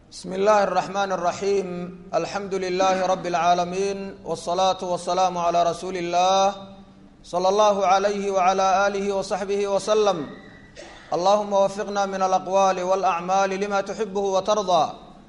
bsm اllahi الرحmn الرaحيm alxamdu لlh رb العaalمين والصlaaة والسlاam عlى rasuuli الlah slى اllah عlyh وعlى آlih وصaxbih وsلم allahuma wfiqna min alaqwaal wاlأcmaal lima tuxibh وtarضى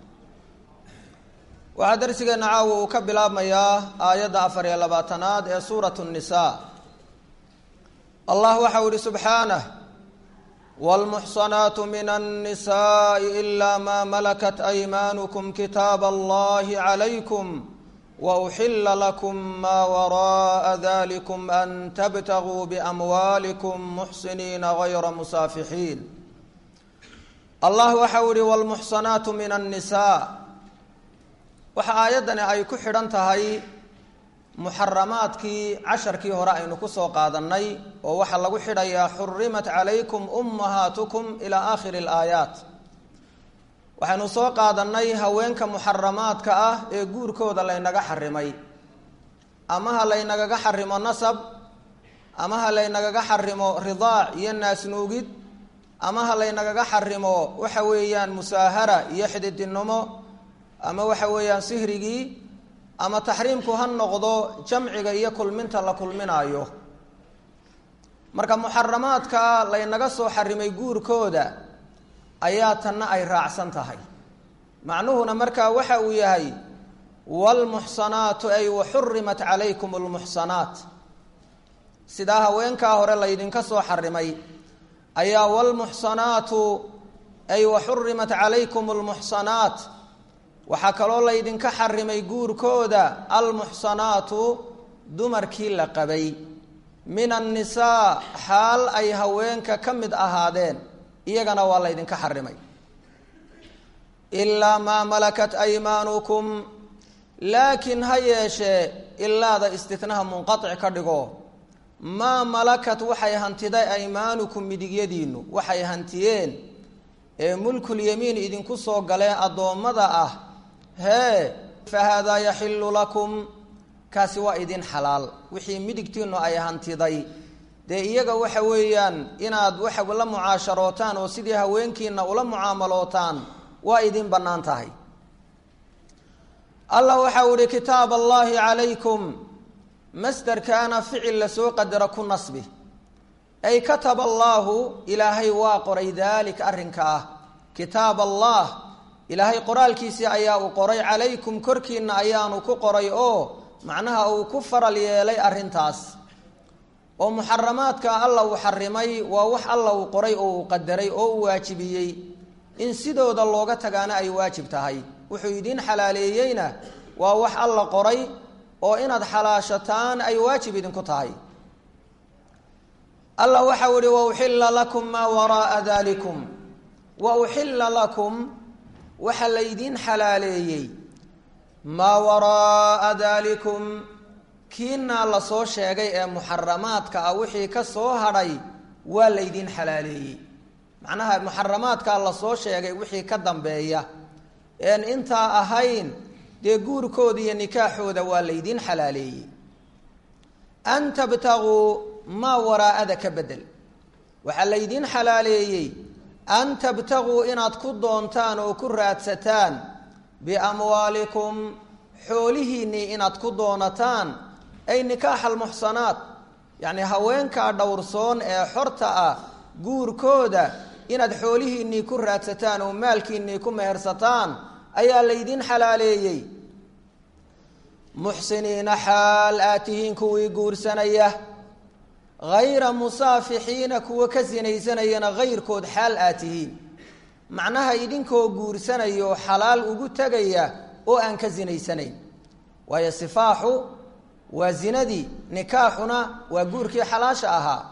waxaa darsigeena caawa uu ka bilaabmayaa aayadda afar iyo labaatanaad ee suuraة النisa allah waxau ihi subxaanه wاlmuxsanaat min الnisaءi إla ma malakat أymaankm kitaab اllahi عlaykum wأxila lakm ma waraءa dlikm an tabtaguu bأmwaalikum muxsiniina غayra musaafixiin allah waxau ihi wاlmuxsanaat min الnisaa waxa aayaddani ay ku xidhan tahay muxaramaadkii casharkii hore aynu kusoo qaadannay oo waxaa lagu xidhayaa xurimat calaykum ummahaatukum ilaa aakhiri alaayaat waxaynu soo qaadannay haweenka muxaramaadka ah ee guurkooda laynaga xarimay ama ha laynagaga xarimo nasab ama ha laynagaga xarimo ridaac iyo naasnuugid ama ha laynagaga xarimo waxa weeyaan musaahara iyo xididinimo ama waxa weeyaan sihrigii ama taxriimku ha noqdo jamciga iyo kulminta la kulminaayo marka muxaramaadka laynaga soo xarimay guurkooda ayaa tanna ay raacsan tahay macnuhuna markaa waxa uu yahay waalmuxsanaatu ay waxurimat calaykum almuxsanaat sidaa haweenkaa hore laydinka soo xarimay ayaa waalmuxsanaatu ay waxurimat calaykum almuxsanaat waxaa kaloo laydinka xarimay guurkooda almuxsanaatu dumarkii la qabay min annisaa xaal ay haweenka ka mid ahaadeen iyagana waa laydinka xarimay ilaa maa malakat aymaanukum laakiin ha yeeshee ilaada istitnaha munqatic ka dhigo maa malakat waxay hantiday aymaanukum midigyadiinu waxay hantiyeen ee mulkulyamiin idinku soo galeen addoommada ah hee fa haadaa yaxilu lakum kaasi waa idin xalaal wixii midigtiinu ay hantiday dee iyaga waxa weeyaan inaad waxa la mucaasharootaan oo sidii haweenkiina ula mucaamalootaan waa idin bannaan tahay allah waxau ihi kitaab allahi calaykum masderkaana ficil lasoo qadaro ku nasbi ay kataba allaahu ilaahay waa qoray daalika arrinka ah kitaab allah ilaahay qoraalkiisii ayaa uu qoray calaykum korkiina ayaanu ku qoray oo macnaha uu ku faral yeelay arrintaas oo muxaramaadka alla uu xarimay waa wax alla uu qoray oo uu qadaray oo uu waajibiyey in sidooda looga tagaana ay waajib tahay wuxuu idiin xalaaleeyeyna waa wax alla qoray oo inaad xalaashataan ay waajib idinku tahay allah waxau ihi wauxila lakum maa waraaa dalikum wa uxila lakum waxaa laydiin xalaaleeyey maa waraaa dalikum kiinaa lasoo sheegay ee muxaramaadka ah wixii ka soo hadhay waa laydiin xalaaleeyey macnaha muxaramaadkaa lasoo sheegay wixii ka dambeeya een intaa ahayn dee guurkooda iyo nikaaxooda waa laydiin xalaaleeyey an tabtaguu maa waraa'ada ka bedel waxaa laydiin xalaaleeyey an tabtaguu inaad ku doontaan oo ku raadsataan biamwaalikum xoolihiinnii inaad ku doonataan ay nikaaxa almuxsanaat yacnii haweenkaa dhowrsoon ee xorta ah guurkooda inaad xoolihiinnii ku raadsataan oo maalkiinnii ku mehersataan ayaa laydiin xalaaleeyey muxsiniina xaal aad tihiin kuwii guursanaya hayra musaafixiina kuwa ka sinaysanayana hayrkood xaal aad tihiin macnaha idinkoo guursanayo xalaal ugu tegaya oo aan ka sinaysanayn waayo sifaaxu waa zinadii nikaaxuna waa guurkii xalaasha ahaa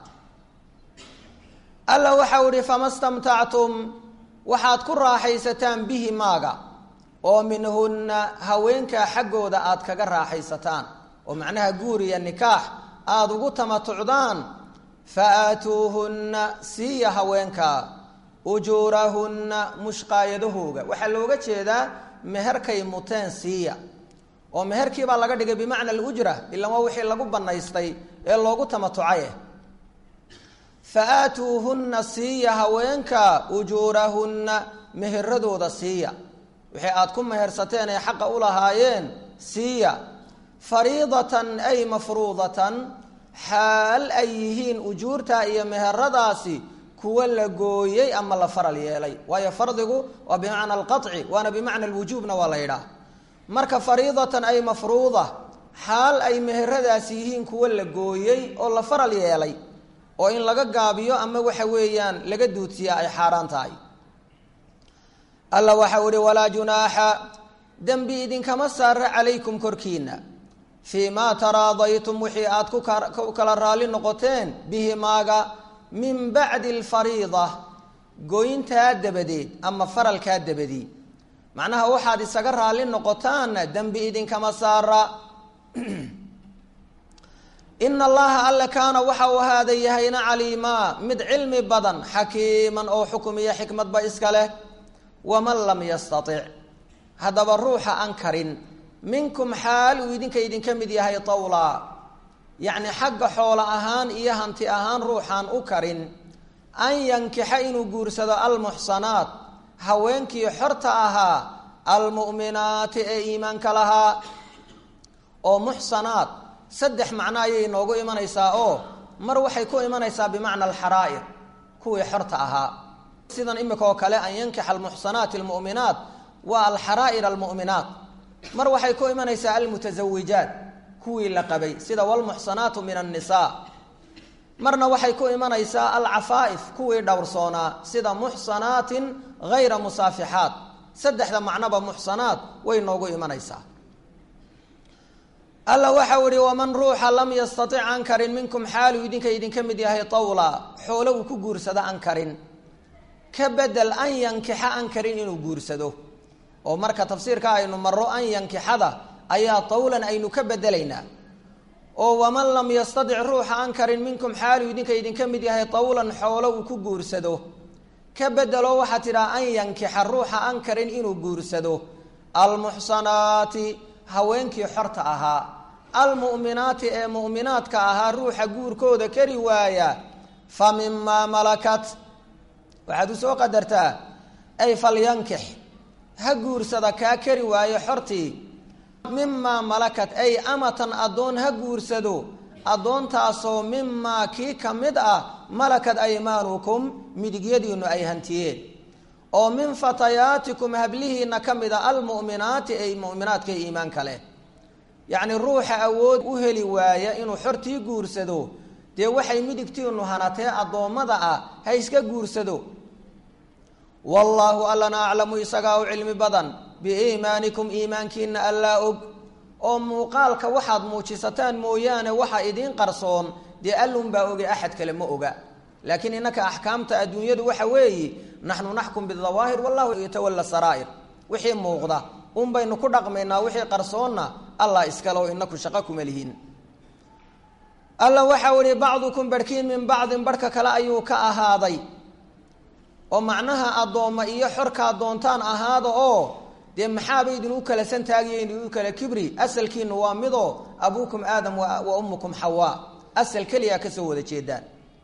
alla waxau ihi fama stamtactum waxaad ku raaxaysataan bihi maaga oo minhunna haweenkaa xaggooda aad kaga raaxaysataan oo macnaha guur iyo nikaax aada ugu tamatucdaan fa aatuuhunna siiya haweenkaa ujuurahunna mushqaayadahooga waxaa looga jeedaa meherkay muteen siiya oo meherkii baa laga dhigay bimacna alujra ilan waa wixii lagu bannaystay ee loogu tamatucaye fa aatuuhunna siiya haweenka ujuurahunna meheradooda siiya wixii aad ku mehersateen ee xaqa u lahaayeen siiya fariidatan ay mafruudatan xaal ay yihiin ujuurta iyo meheradaasi kuwa la gooyey ama la faral yeelay waayo fardigu waa bimacna alqaci waana bimacna alwujuubna waa la yidhaah marka fariidatan ay mafruuda xaal ay meheradaasi yihiin kuwa la gooyey oo la faral yeelay oo in laga gaabiyo ama waxa weeyaan laga duudsiyaa ay xaaraan tahay alla waxau ihi walaa junaaxa dembi idinkama saara calaykum korkiina fii maa taraadaytum wixii aad ku kala raalli noqoteen bihi maaga min bacdi alfariida goyntaa dabadeed ama faralkaa dabadii macnaha waxaad isaga raalli noqotaanna dembi idinkama saara ina allaha alle kaana waxa uu ahaada yahayna caliimaa mid cilmi badan xakiiman oo xukum iyo xikmadba iska leh waman lam yastatic haddaba ruuxa aan karin minkum xaal uu idinka idinka mid yahay tawlaa yacni xagga xoolo ahaan iyo hanti ahaan ruuxaan u karin an yankixa inuu guursado almuxsanaat haweenkii xorta ahaa almu'minaati ee iimaanka lahaa oo muxsanaat saddex macno ayay noogu imanaysaa oo mar waxay ku imanaysaa bimacna alxaraa'ir kuwii xorta ahaa sidan imika oo kale an yankixa almuxsanaati almu'minaat waa alxaraa'ir almu'minaat mar waxay ku imanaysaa almutasawijaat kuwii la qabay sida walmuxsanaatu min annisaa marna waxay ku imanaysaa alcafaa'if kuwii dhowrsoonaa sida muxsanaatin hayra musaafixaat saddexda macnoba muxsanaat way noogu imanaysaa alla waxau ihi waman ruuxa lam yastatic an karin minkum xaaluu idinka idinka mid yahay tawla xoolo uu ku guursado an karin ka bedel an yankixa an karin inuu guursado oo marka tafsiirka aynu maro an yankixada ayaa tawlan aynu ka bedelaynaa oo waman lam yastatic ruuxa an karin minkum xaaluu idinka idinka mid yahay tawlan xoolo uu ku guursado ka bedelo waxaa tidhaha an yankixa ruuxa an karin inuu guursado almuxsanaati haweenkii xorta ahaa almu'minaati ee mu'minaadka ahaa ruuxa guurkooda kari waaya fa mimaa malakat waxaad u soo qadartaa ay falyankix ha guursada kaa kari waayo xortii mimaa malakat ay amatan addoon ha guursado addoontaasoo mimaa kii ka mid ah malakad aymaanukum midigyadiinu ay hantiyeen oo min fatayaatikum hablihiina ka mid a almu'minaati ay mu'minaadka iimaanka leh yacni ruuxa awood u heli waaya inuu xortii guursado dee waxay midigtiinu hanatee addoommada ah ha iska guursado wallaahu allana aclamu isagaa u cilmi badan biiimaanikum iimaankiina allaa og oo muuqaalka waxaad muujisataan mooyaane waxa idiin qarsoon dee allunbaa oge axad kale ma oga laakiin innaka axkaamta adduunyadu waxa weeye naxnu naxkum bidawaahir wallahu yatawalla saraa'ir wixii muuqda un baynu ku dhaqmaynaa wixii qarsoonna allah iskale oo inaku shaqo kuma lihiin alla waxau ihi bacdukum barhkiin min bacdin barhka kale ayuu ka ahaaday oo macnaha addoomma iyo xorkaa doontaan ahaada oo dee maxaaba idin u kala santaagiyo idin u kala kibri asalkiinu waa midoo abuukum aadam wa ummukum xawaa asal keliyaa kasoo wada jeedaan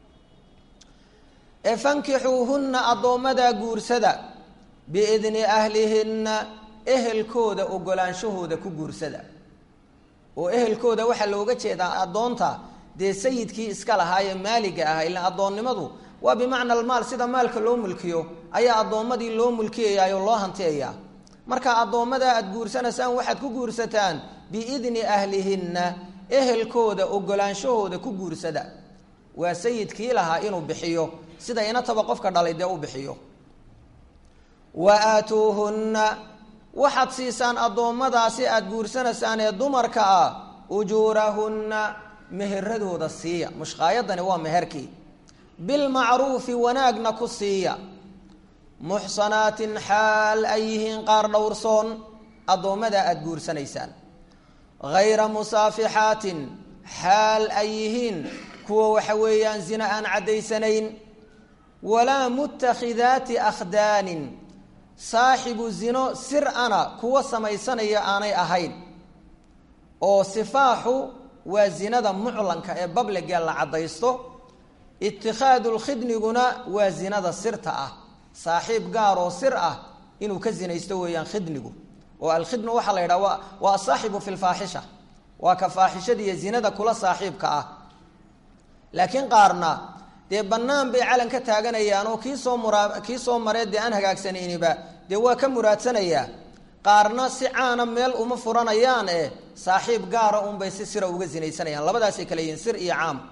ee fankixuuhunna addoommadaa guursada biidni ahlihinna ehelkooda ogolaanshahooda ku guursada oo ehelkooda waxaa looga jeedaa addoonta dee sayidkii iska lahaa ee maaliga ah ilaan addoonnimadu waa bimacna almaal sida maalka loo mulkiyo ayaa addoommadii loo mulkiyayaa oo loo hantiyayaa marka addoommadaa aada guursanaysaan waxaad ku guursataan biidni ahlihinna ehelkooda ogolaanshahooda ku guursada waa sayidkii lahaa inuu bixiyo sida inataba qofka dhalay dee u bixiyo wa aatuuhunna waxaad siisaan addoommadaasi aada guursanaysaan ee dumarka ah ujuurahunna meheradooda siiya mushqaayadani waa meherkii bilmacruufi wanaagna ku siiya muxsanaatin xaal ay yihiin qaar dhowrsoon addoommada aada guursanaysaan hayra musaafixaatin xaal ay yihiin kuwa waxa weeyaan zina aan caddaysanayn walaa mutakhidaati akhdaanin saaxibu zino sir ana kuwa samaysanaya aanay ahayn oo sifaaxu waa zinada muclanka ee babliga la caddaysto itikhaadu lkhidniguna waa zinada sirta ah saaxiib gaar oo sir ah inuu ka zinaysto weeyaan khidnigu oo alkhidnu waxaa la yidhaha wa waa asaaxibu fi lfaaxisha waa ka faaxishada iyo zinada kula saaxiibka ah laakiin qaarna dee bannaan bay calan ka taaganayaan oo kii soo muraa kii soo maree dee aan hagaagsanayniba dee waa ka muraadsanayaa qaarna si caana meel uma furanayaan eh saaxiib gaara unbay si sira uga zinaysanayaan labadaasay kale yihiin sir iyo caam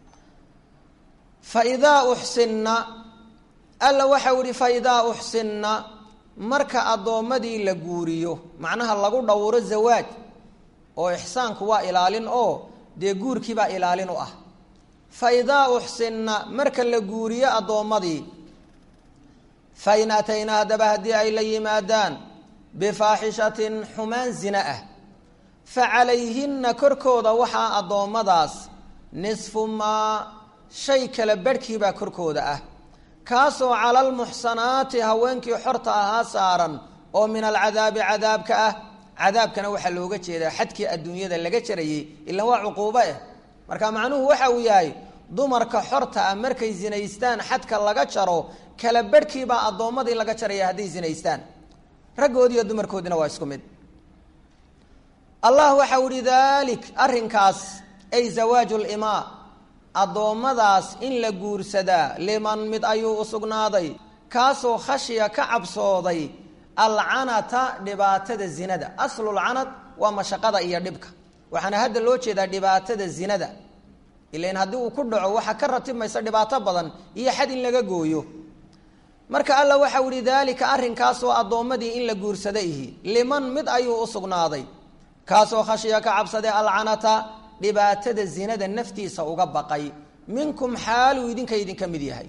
fa idaa uxsinna alla waxau ihi fa idaa uxsinna marka addoommadii la guuriyo macnaha lagu dhowro zawaaj oo ixsaanku waa ilaalin oo dee guurkiibaa ilaalin u ah fa idaa uxsinna marka la guuriyo addoommadii fa in ataynaa haddaba haddii ay la yimaadaan bifaaxishatin xumaan zina ah fa calayhinna korkooda waxaa addoommadaas nisfu maa shay kala barhkiibaa korkooda ah kaasoo cala almuxsanaati haweenkii xorta ahaa saaran oo min alcadaabi cadaabka ah cadaabkana waxaa looga jeedaa xadkii adduunyada laga jarayey ilan waa cuquubo eh marka macnuhu waxa uu yahay dumarka xorta ah markay zinaystaan xadka laga jaro kala barhkiibaa addoommadii laga jaraya hadday zinaystaan raggoodiiyo dumarkoodina waa isku mid allah waxau ihi dalik arrinkaas ay zawaaju limaa addoommadaas in la guursadaa liman mid ayuu u sugnaaday kaasoo khashiya ka cabsooday alcanata dhibaatada zinada aslulcanad waa mashaqada iyo dhibka waxaana hadda loo jeedaa dhibaatada zinada ilan haddii uu ku dhaco waxaa ka ratibmaysa dhibaato badan iyo xad in laga gooyo marka alla waxau ihi daalika arrinkaasoo addoommadii in la guursada ihi liman mid ayuu u sugnaaday kaasoo khashiya ka cabsaday alcanata dhibaatada zinada naftiisa uga baqay minkum xaaluu idinka idinka mid yahay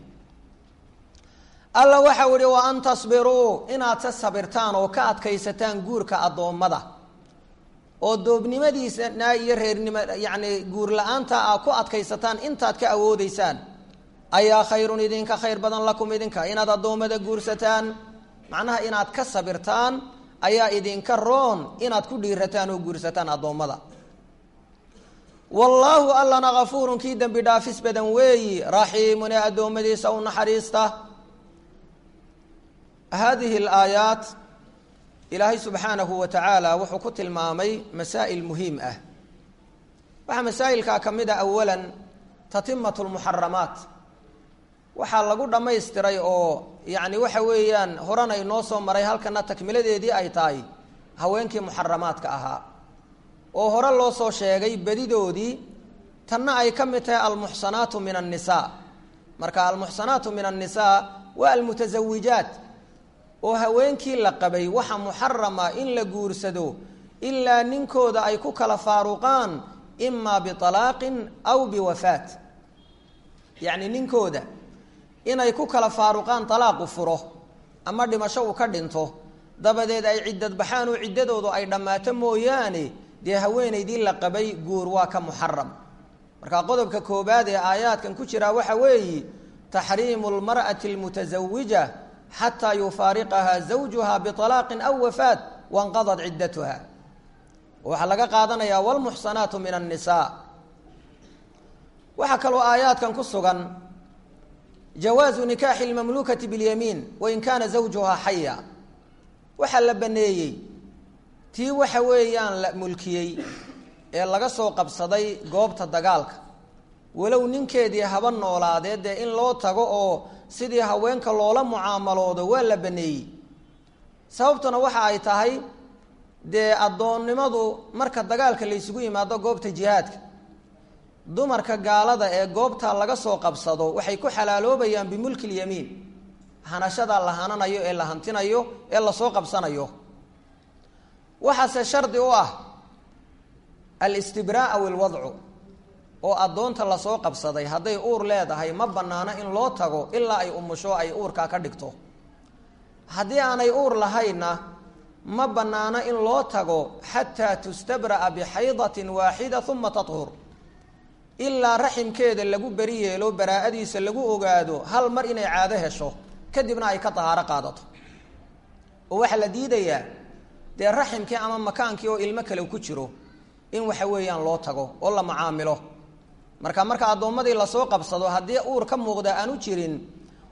alla waxau ihi wa an tasbiruu inaad se sabirtaan oo ka adkaysataan guurka addoommada oo doobnimadiisana iyo reernimo yacni guur la-aanta a ku adkaysataan intaad ka awoodeysaan ayaa khayrun idinka khayr badan lakum idinka inaad addoommada guursataan macnaha inaad ka sabirtaan ayaa idinka roon inaad ku dhiirataan oo guursataan addoommada wallaahu allana kafuurun kii dembi dhaafis badan weeyi raxiimun ee addoommadiisa u naxariista haadihi alaayaat ilaahay subxaanahu wa tacaala wuxuu ku tilmaamay masaa'il muhiim ah waxaa masaa'ilkaa ka mid a awalan tatimatu lmuxaramaat waxaa lagu dhammaystiray oo yacni waxa weeyaan horena inoo soo maray halkana takmiladeedii ay tahay haweenkii muxaramaadka ahaa oo hore loo soo sheegay bedidoodii tanna ay ka mid tahay almuxsanaatu min annisaa marka almuxsanaatu min annisaa waa almutasawijaat oo haweenkii la qabay waxa muxarama in la guursado ilaa ninkooda ay ku kala faaruqaan imaa bialaaqin aw biwafaat yacni ninkooda inay ku kala faaruqaan alaaqu furo ama dhimasho uu ka dhinto dabadeed ay ciddad baxaan oo ciddadoodu ay dhammaato mooyaane dee haweenaydii la qabay guur waa ka muxaram marka qodobka koobaad ee aayaadkan ku jiraa waxa weeyi taxriimu lmar'ati almutasawija xataa yufaariqaha zawjuha bialaaqin aw wafaat wanqadad ciddatuha waxaa laga qaadanayaa wlmuxsanaatu min annisaa waxaa kaloo aayaadkan ku sugan jawaazu nikaaxi lmamluukati biاlyamiin wain kaana zawjuhaa xaya waxaa la baneeyey tii waxa weeyaan la mulkiyey ee laga soo qabsaday goobta dagaalka walow ninkeedii haba noolaadeed dee in loo tago oo sidii haweenka loola mucaamaloodo waa la baneeyey sababtuna waxa ay tahay dee addoonnimadu marka dagaalka la ysugu yimaado goobta jihaadka dumarka gaalada ee goobta laga soo qabsado waxay ku xalaaloobayaan bimulki lyamiin hanashadaa la hananayo ee la hantinayo ee lasoo qabsanayo waxaase shardi u ah alistibraa aw ilwadcu oo addoonta lasoo qabsaday hadday uur leedahay ma bannaano in loo tago ilaa ay umusho ay uurkaa ka dhigto haddii aanay uur lahaynna ma bannaano in loo tago xataa tustabra'a bixaydatin waaxida uma tathur ilaa raximkeeda lagu beri yeelo baraa'adiisa lagu ogaado hal mar inay caado hesho kadibna ay ka tahaaro qaadato oo waxaa la diidayaa dee raximkii ama makaankii oo ilmo kale ku jiro in waxa weeyaan loo tago oo la macaamilo marka marka addoommadii lasoo qabsado haddii uur ka muuqda aanu jirin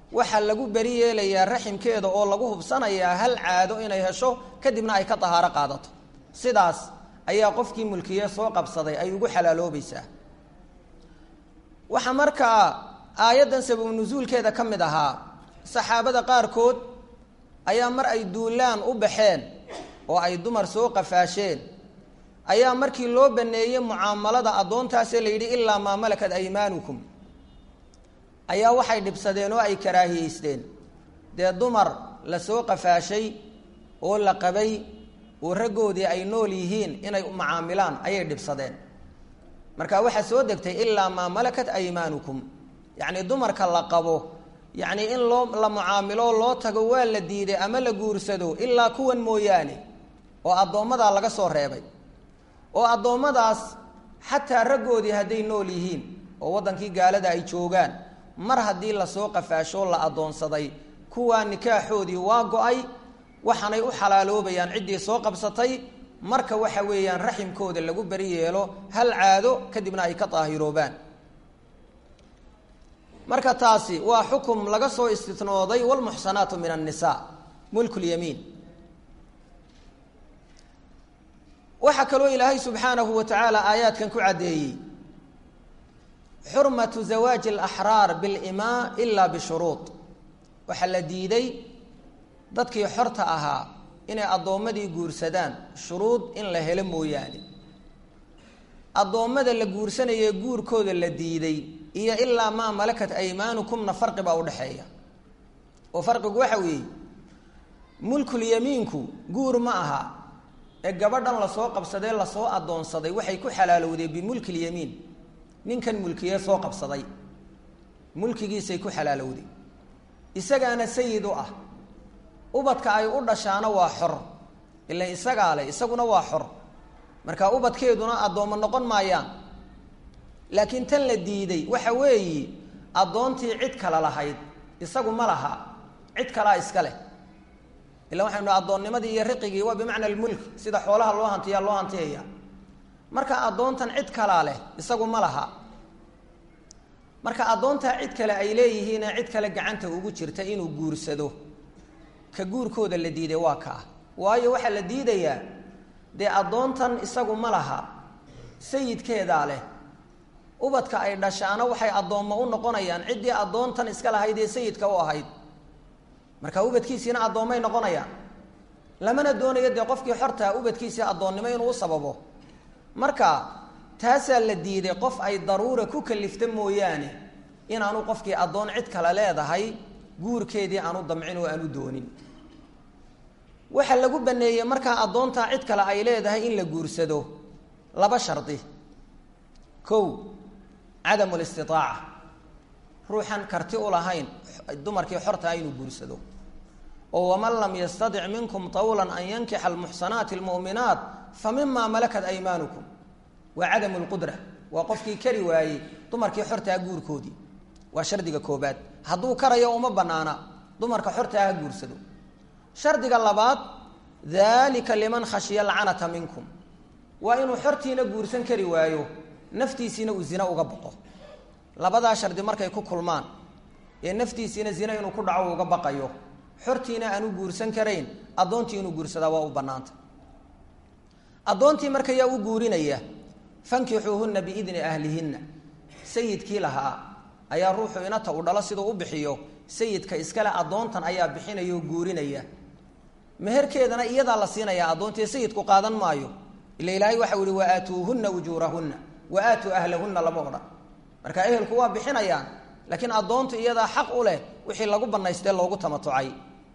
waxaa lagu beri yeelayaa raximkeeda oo lagu hubsanayaa hal caado inay hesho kadibna ay ka dahaaro qaadato sidaas ayaa qofkii mulkiye soo qabsaday ay ugu xalaaloobaysaa waxaa markaa aayaddan sababu nusuulkeeda ka mid ahaa saxaabada qaarkood ayaa mar ay duulaan u baxeen oo ay dumar soo qafaasheen ayaa markii loo baneeyey mucaamalada addoontaasee la yidhi ilaa maa malakat aymaanukum ayaa waxay dhibsadeen oo ay karaahiyeysteen dee dumar la soo qafaashay oo la qabay oo raggoodii ay nool yihiin inay mucaamilaan ayay dhibsadeen marka waxaa soo degtay ilaa maa malakat aymaanukum yacni dumarka la qabo yacni in loo la mucaamilo loo tago waa la diiday ama la guursado ilaa kuwan mooyaane oo addoommadaa laga soo reebay oo addoommadaas xataa raggoodii hadday nool yihiin oo waddankii gaalada ay joogaan mar haddii lasoo qafaashoo la addoonsaday kuwaa nikaaxoodii waa go-ay waxaanay u xalaaloobayaan ciddii soo qabsatay marka waxa weeyaan raximkooda lagu beri yeelo hal caado kadibna ay ka daahiroobaan marka taasi waa xukum laga soo istinooday wlmuxsanaatu min annisaa mulku lyamiin waxaa kaloo ilaahay subxaanahu wa tacaala aayaadkan ku caddeeyey xurmatu zawaaji alaxraar bilimaa ilaa bishuruud waxaa la diiday dadkii xorta ahaa inay addoommadii guursadaan shuruud in la helo mooyaane addoommada la guursanayee guurkooda la diiday iyo ilaa maa malakat aymaanukumna farqi baa udhexeeya oo farqigu waxa weeye mulkulyamiinku guur ma aha ee gabadhan lasoo qabsadee lasoo addoonsaday waxay ku xalaalowdeen bimulkilyamiin ninkan mulkiyee soo qabsaday mulkigiisay ku xalaalowday isagaana sayid u ah ubadka ay u dhashaana waa xor ila isagaa leh isaguna waa xor marka ubadkeeduna addoommo noqon maayaan laakiin tan la diiday waxa weeyi addoontii cid kale lahayd isagu ma laha cid kalaa iska leh ila waxaynu dha addoonnimadii iyo riqigii waa bimacna almulk sida xoolaha loo hantiyaa loo hantiyaya marka addoontan cid kalaa leh isagu ma laha marka addoontaa cid kale ay leeyihiinee cid kale gacanta ugu jirta inuu guursado ka guurkooda la diiday waa kaa waayo waxaa la diidayaa dee addoontan isagu ma laha sayidkeedaa leh ubadka ay dhashaana waxay addoommo u noqonayaan ciddii addoontan iska lahayd ee sayidka u ahayd marka ubadkiisiina addoommay noqonayaan lamana doonayo dee qofkii xortaa ubadkiisii addoonnimo inuu u sababo marka taasaa la diiday qof ay daruura ku kalifta mooyaane inaanu qofkii addoon cid kale leedahay guurkeedii aanu damcin oo aanu doonin waxaa lagu baneeyey markaa addoontaa cid kale ay leedahay in la guursado laba shardi kow cadamu listitaaca ruuxan karti u lahayn dumarkii xortaa inuu guursado oo waman lam yastadic minkum tawlan an yankixa almuxsanaati almu'minaat fa mima malakat aymaanukum waa cadamu lqudra waa qofkii kari waayey dumarkii xortaa guurkoodii waa shardiga koobaad hadduu karayo uma banaana dumarka xortaa ha guursado shardiga labaad dalika liman khashiya alcanata minkum waa inuu xortiina guursan kari waayo naftiisiina uu zina uga baqo labadaa shardi markay ku kulmaan ee naftiisiina zina inuu ku dhaco uga baqayo xortiina aanu guursan karayn addoontii inuu guursadaa waa u bannaanta addoontii marka yaa u guurinaya fankixuuhunna biidni ahlihinna sayidkii lahaa ayaa ruuxu inata u dhalo siduu u bixiyo sayidka iskale addoontan ayaa bixinaya oo guurinaya meherkeedana iyadaa la siinayaa addoontii sayidku qaadan maayo ila ilaahay waxau ihi wa aatuuhunna ujuurahunna wa aatuu ahlahunna lama odhan marka ehelku waa bixinayaan laakiin addoontu iyadaa xaq u leh wixii lagu banaystee loogu tamatucay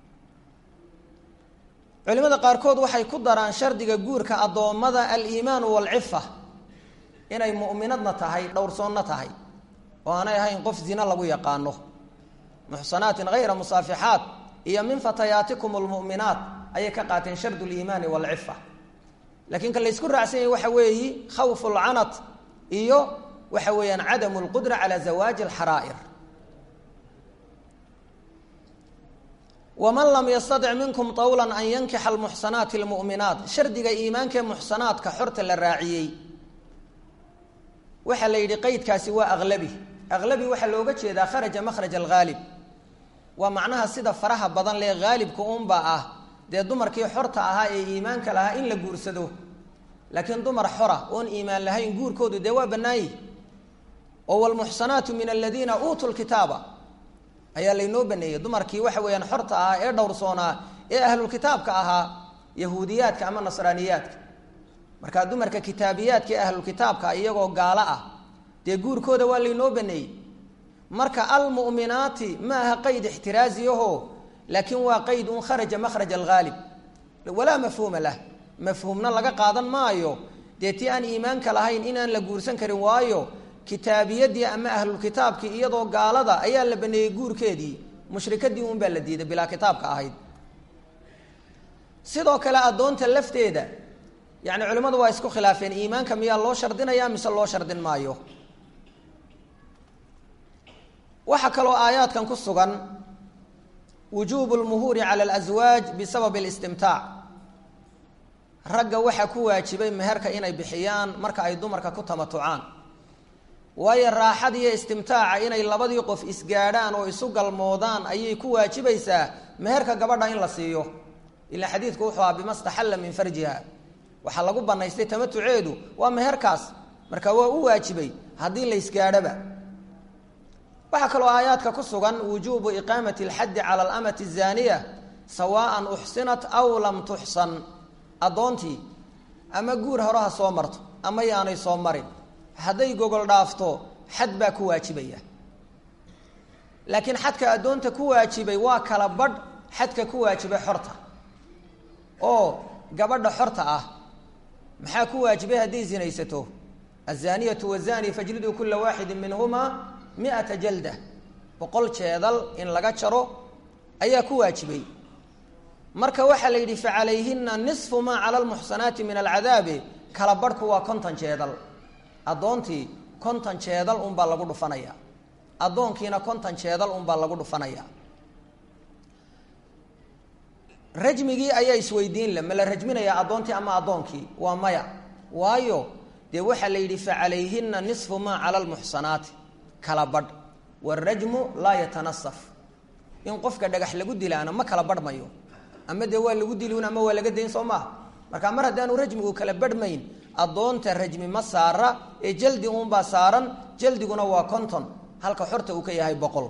culimada qaarkood waxay ku daraan shardiga guurka addoommada aliimaanu waalcifa inay mu'minadna tahay dhowrsoonna tahay oo aanay ahayn qof zina lagu yaqaano muxsanaatin hayra musaafixaat iyo min fatayaatikum almu'minaat ayay ka qaateen shardu liimaani waalcifa laakiin ka laysku raacsan yahay waxa weeyi khawfu lcanat iyo waxa weeyaan cadamu lqudra cala zawaaji alxaraa'ir waman lam yastadic minkum tawlan an yankixa almuxsanaati almu'minaat shardiga iimaankaee muxsanaadka xorta la raaciyey waxaa la yidhi qeydkaasi waa aqlabi aqlabi waxaa looga jeedaa kharaja makhraj alghaalib waa macnaha sida faraha badan lee haalibka unba ah dee dumarkii xorta ahaa ee iimaanka lahaa in la guursado laakiin dumar xora oon iimaan lahayn guurkoodu dee waa bannaanyi oo walmuxsanaatu min aladiina uutuu lkitaaba ayaa laynoo baneeyey dumarkii waxa weeyaan xorta ahaa ee dhowrsoonaa ee ahlulkitaabka ahaa yahuudiyaadka ama nasraaniyaadka markaa dumarka kitaabiyaadka ee ahlulkitaabka iyagoo gaalo ah dee guurkooda waa laynoo baneeyey marka almu'minaati ma aha qayd ixtiraaziyaho laakiin waa qayd un kharaja makhraj alghaalib walaa mafhuuma lah mafhuumna laga qaadan maayo dee tii aan iimaanka lahayn inaan la guursan karin waayo kitaabiyadii ama ahlulkitaabkii iyadoo gaalada ayaa la baneeyey guurkeedii mushrikadii un baa la diiday bilaa kitaabka ahayd sidoo kale addoonta lafteeda yani culimmadu waa isku khilaafeen iimaanka miyaa loo shardinaya mise loo shardin maayo waxaa kaloo aayaadkan ku sugan wujuubu lmuhuuri cala alaswaaj bisabab listimtaac ragga waxaa ku waajibay meherka inay bixiyaan marka ay dumarka ku tamatucaan waayo raaxad iyo istimtaaca inay labadii qof isgaadhaan oo isu galmoodaan ayay ku waajibaysaa meherka gabadha in la siiyo ilaa xadiidku wuxuu aha bima staxalla min farjiha waxaa lagu banaystay tamatuceedu waa meherkaas marka waa u waajibay haddii la isgaadhoba waxaa kaloo aayaadka ku sugan wujuubu iqaamati alxaddi cala alamati azaaniya sawaan uxsinat aw lam tuxsan addoontii ama guur horeha soo marto ama yaanay soo marin hadday gogol dhaafto xad baa ku waajibaya laakiin xadka addoonta ku waajibay waa kala badh xadka ku waajibay xorta oo gabadha xorta ah maxaa ku waajibay hadday zinaysato azaniyatu wazani fajliduu kula waaxidin minhumaa miata jalda boqol jeedal in laga jaro ayaa ku waajibay marka waxaa la yidhi facalayhina nisfu maa cala lmuxsanaati min alcadaabi kala badhku waa konton jeedal addoontii konton jeedal unbaa lagu dhufanaya addoonkiina konton jeedal unbaa lagu dhufanaya rajmigii ayaa isweydiin le ma la rajminayaa addoontii ama addoonkii waa maya waayo dee waxaa la yidhi facalayhina nisfu maa cala lmuxsanaati kala badh warajmu laa yatanasaf in qofka dhagax lagu dilaana ma kala badhmayo ama dee waa lagu dilin ama waa laga dayn soo maaha marka mar haddaanu rajmigu kala badhmayn addoonta rajmi ma saara ee jaldi uunbaa saaran jaldiguna waa konton halka xorta uu ka yahay boqol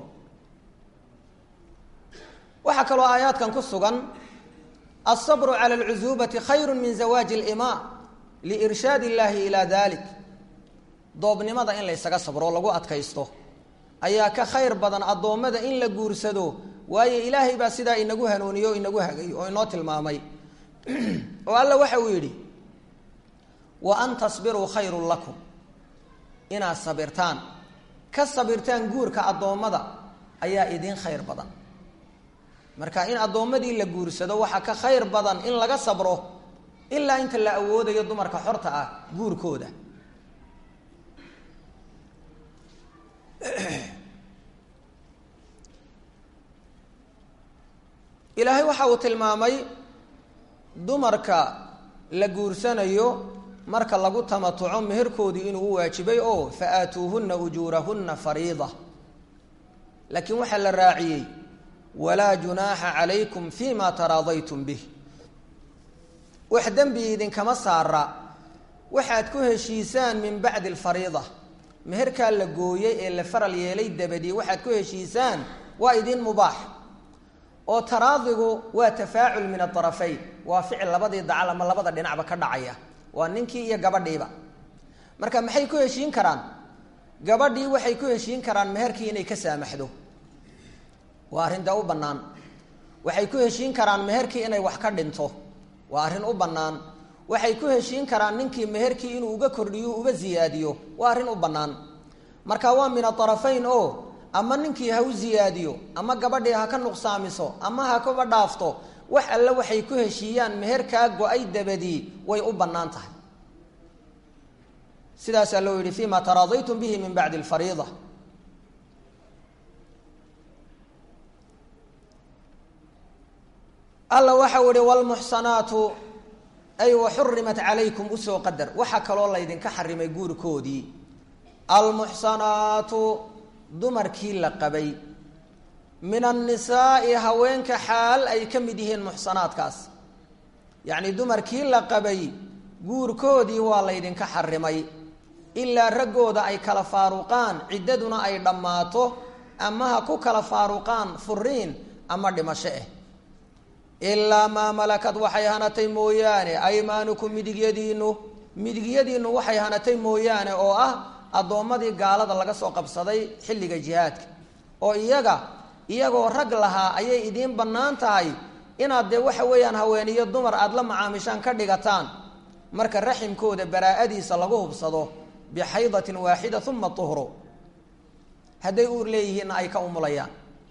waxaa kaloo aayaadkan ku sugan alsabru cala alcusuubati khayru min zawaaji alimaa liirshaad illaahi ilaa dalik doobnimada in la ysaga sabro lagu adkaysto ayaa ka khayr badan addoommada in la guursado waayo ilaahay baa sidaa inagu hanuuniyo o inagu hagay oo inoo tilmaamay oo alla waxa uu yidhi wa an tasbiruu khayrun lakum inaad sabirtaan ka sabirtaan guurka addoommada ayaa idiin khayr badan marka in addoommadii la guursado waxaa ka khayr badan in laga sabro ilaa inta la awoodayo dumarka xorta ah guurkooda ilaahay waxa uu tilmaamay dumarka la guursanayo marka lagu tamatuco meherkoodii inuu u waajibay oo fa aatuuhunna ujuurahunna fariida laakiin waxaa la raaciyey walaa junaaxa calaykum fi ma taraadaytum bih wax dembi idinkama saara waxaad ku heshiisaan min bacdi alfariida meherkaa la gooyey ee la faral yeelay dabadii waxaad ku heshiisaan waa idiin mubaax oo taraadigu waa tafaacul min aarafayn waa ficil labadii dacal ama labada dhinacba ka dhacaya waa ninkii iyo gabadhiiba marka maxay ku heshiin karaan gabadhii waxay ku heshiin karaan meherkii inay ka saamaxdo waa arrin dee u bannaan waxay ku heshiin karaan meherkii inay wax ka dhinto waa arrin u bannaan waxay ku heshiin karaan ninkii meherkii inuu uga kordhiyo uga ziyaadiyo waa arrin u bannaan marka waa min aarafayn oo ama ninkii ha u ziyaadiyo ama gabadhii ha ka nuqsaamiso ama ha kuba dhaafto wax alle waxay ku heshiiyaan meherkaa go-ay dabadii way u bannaan tahay sidaasaa loo yidhi fima taraadaytum bihi min bacdi alfariida alla waxau ihi wlmuxsanaatu ay waxurimat calaykum usoo qadar waxaa kaloo laydinka xarimay guurkoodii almuxsanaatu dumarkii la qabay min annisaa'i haweenka xaal ay ka mid yihiin muxsanaadkaas yacni dumarkii la qabay guurkoodii waa laydinka xarimay ilaa raggooda ay kala faaruqaan ciddaduna ay dhammaato ama ha ku kala faaruqaan furiin ama dhimasho ah ilaa maa malakad waxay hanatay mooyaane aymaanukum midigyadiinu midigyadiinu waxay hanatay mooyaane oo ah addoommadii gaalada laga soo qabsaday xilliga jihaadka oo iyaga iyagoo rag lahaa ayay idiin bannaan tahay inaad dee waxa weeyaan haweeniyo dumar aada la macaamishaan ka dhigataan marka raximkooda baraa'adiisa lagu hubsado bixaydatin waaxida uma tuhru hadday uur leeyihiinna ay ka umulayaan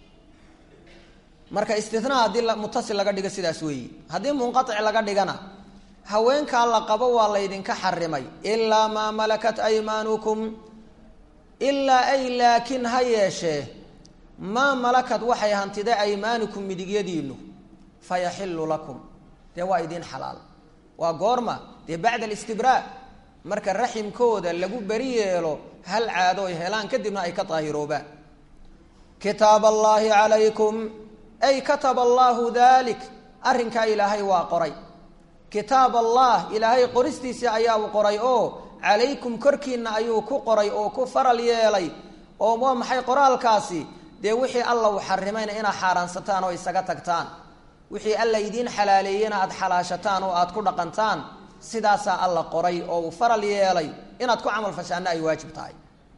marka istinaa haddii mutasil laga dhigo sidaas weeyi haddii munqatic laga dhigana haweenkaa la qabo waa laydinka xarimay ilaa maa malakat aymaanukum ilaa ay laakiin ha yeeshee maa malakad waxay hantiday aymaanukum midigyadiinu fayaxilu lakum dee waa idiin xalaal waa goorma dee bacda alistibraa marka raximkooda lagu beri yeelo hal caado ay helaan kadibna ay ka daahiroobaan kitaab allaahi calaykum ay kataba allaahu dalik arrinkaa ilaahay waa qoray kitaab allah ilaahay qoristiisii ayaa u qoray oo calaykum korkiina ayuu ku qoray oo ku faral yeelay oo waa maxay qoraalkaasi dee wixii alla uu xarimayna inaad xaaraansataan oo isaga tagtaan wixii alla idiin xalaaleeyena aada xalaashataan oo aada ku dhaqantaan sidaasaa alla qoray oo uu faral yeelay inaad ku camal fashaana ay waajib tahay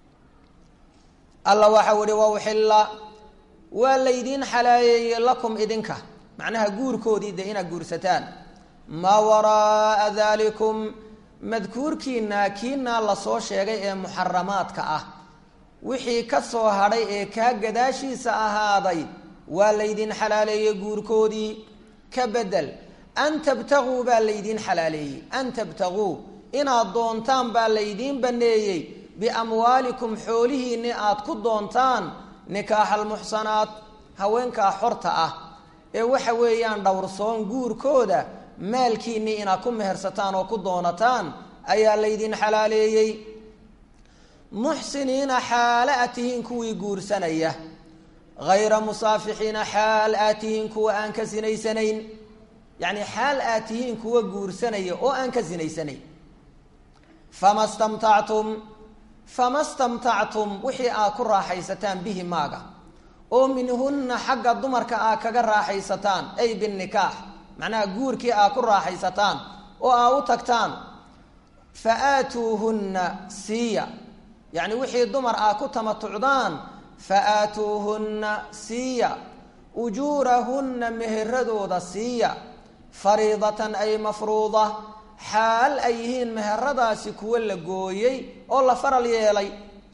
alla waxau ihi wauxilla waa laydiin xalaaleeyey lakum idinka macnaha guurkoodii dee inaad guursataan maa waraaa dalikum madkuurkiina kiinaa lasoo sheegay ee muxaramaadka ah wixii ka soo hadhay ee kaa gadaashiisa ahaaday waa laydin xalaaleeyey guurkoodii ka bedel an tabtaguu baa laydiin xalaaleeyey an tabtaguu inaad doontaan baa laydiin baneeyey biamwaalikum xoolihiinni aad ku doontaan nikaaxa almuxsanaat haweenkaa xorta ah ee waxa weeyaan dhowrsoon guurkooda maalkiinnii inaad ku mehersataan oo ku doonataan ayaa laydin xalaaleeyey muxsiniina xaale aad tihiin kuwii guursanaya hayra musaafixiina xaal aad tihiin kuwa aan ka sinaysanayn yacni xaal aad tihiin kuwa guursanaya oo aan ka sinaysanayn fama stamtactum fama stamtactum wixii aad ku raaxaysataan bihi maaga oo minhunna xagga dumarka aad kaga raaxaysataan ay binnikaax macnaha guurkii aad ku raaxaysataan oo aad u tagtaan fa aatuuhunna siiya yacni wixii dumar aad ku tamatucdaan fa aatuuhunna siiya ujuurahunna meheradooda siiya fariidatan ay mafruuda xaal ay yihiin meheradaasi kuwo la gooyey oo la faral yeelay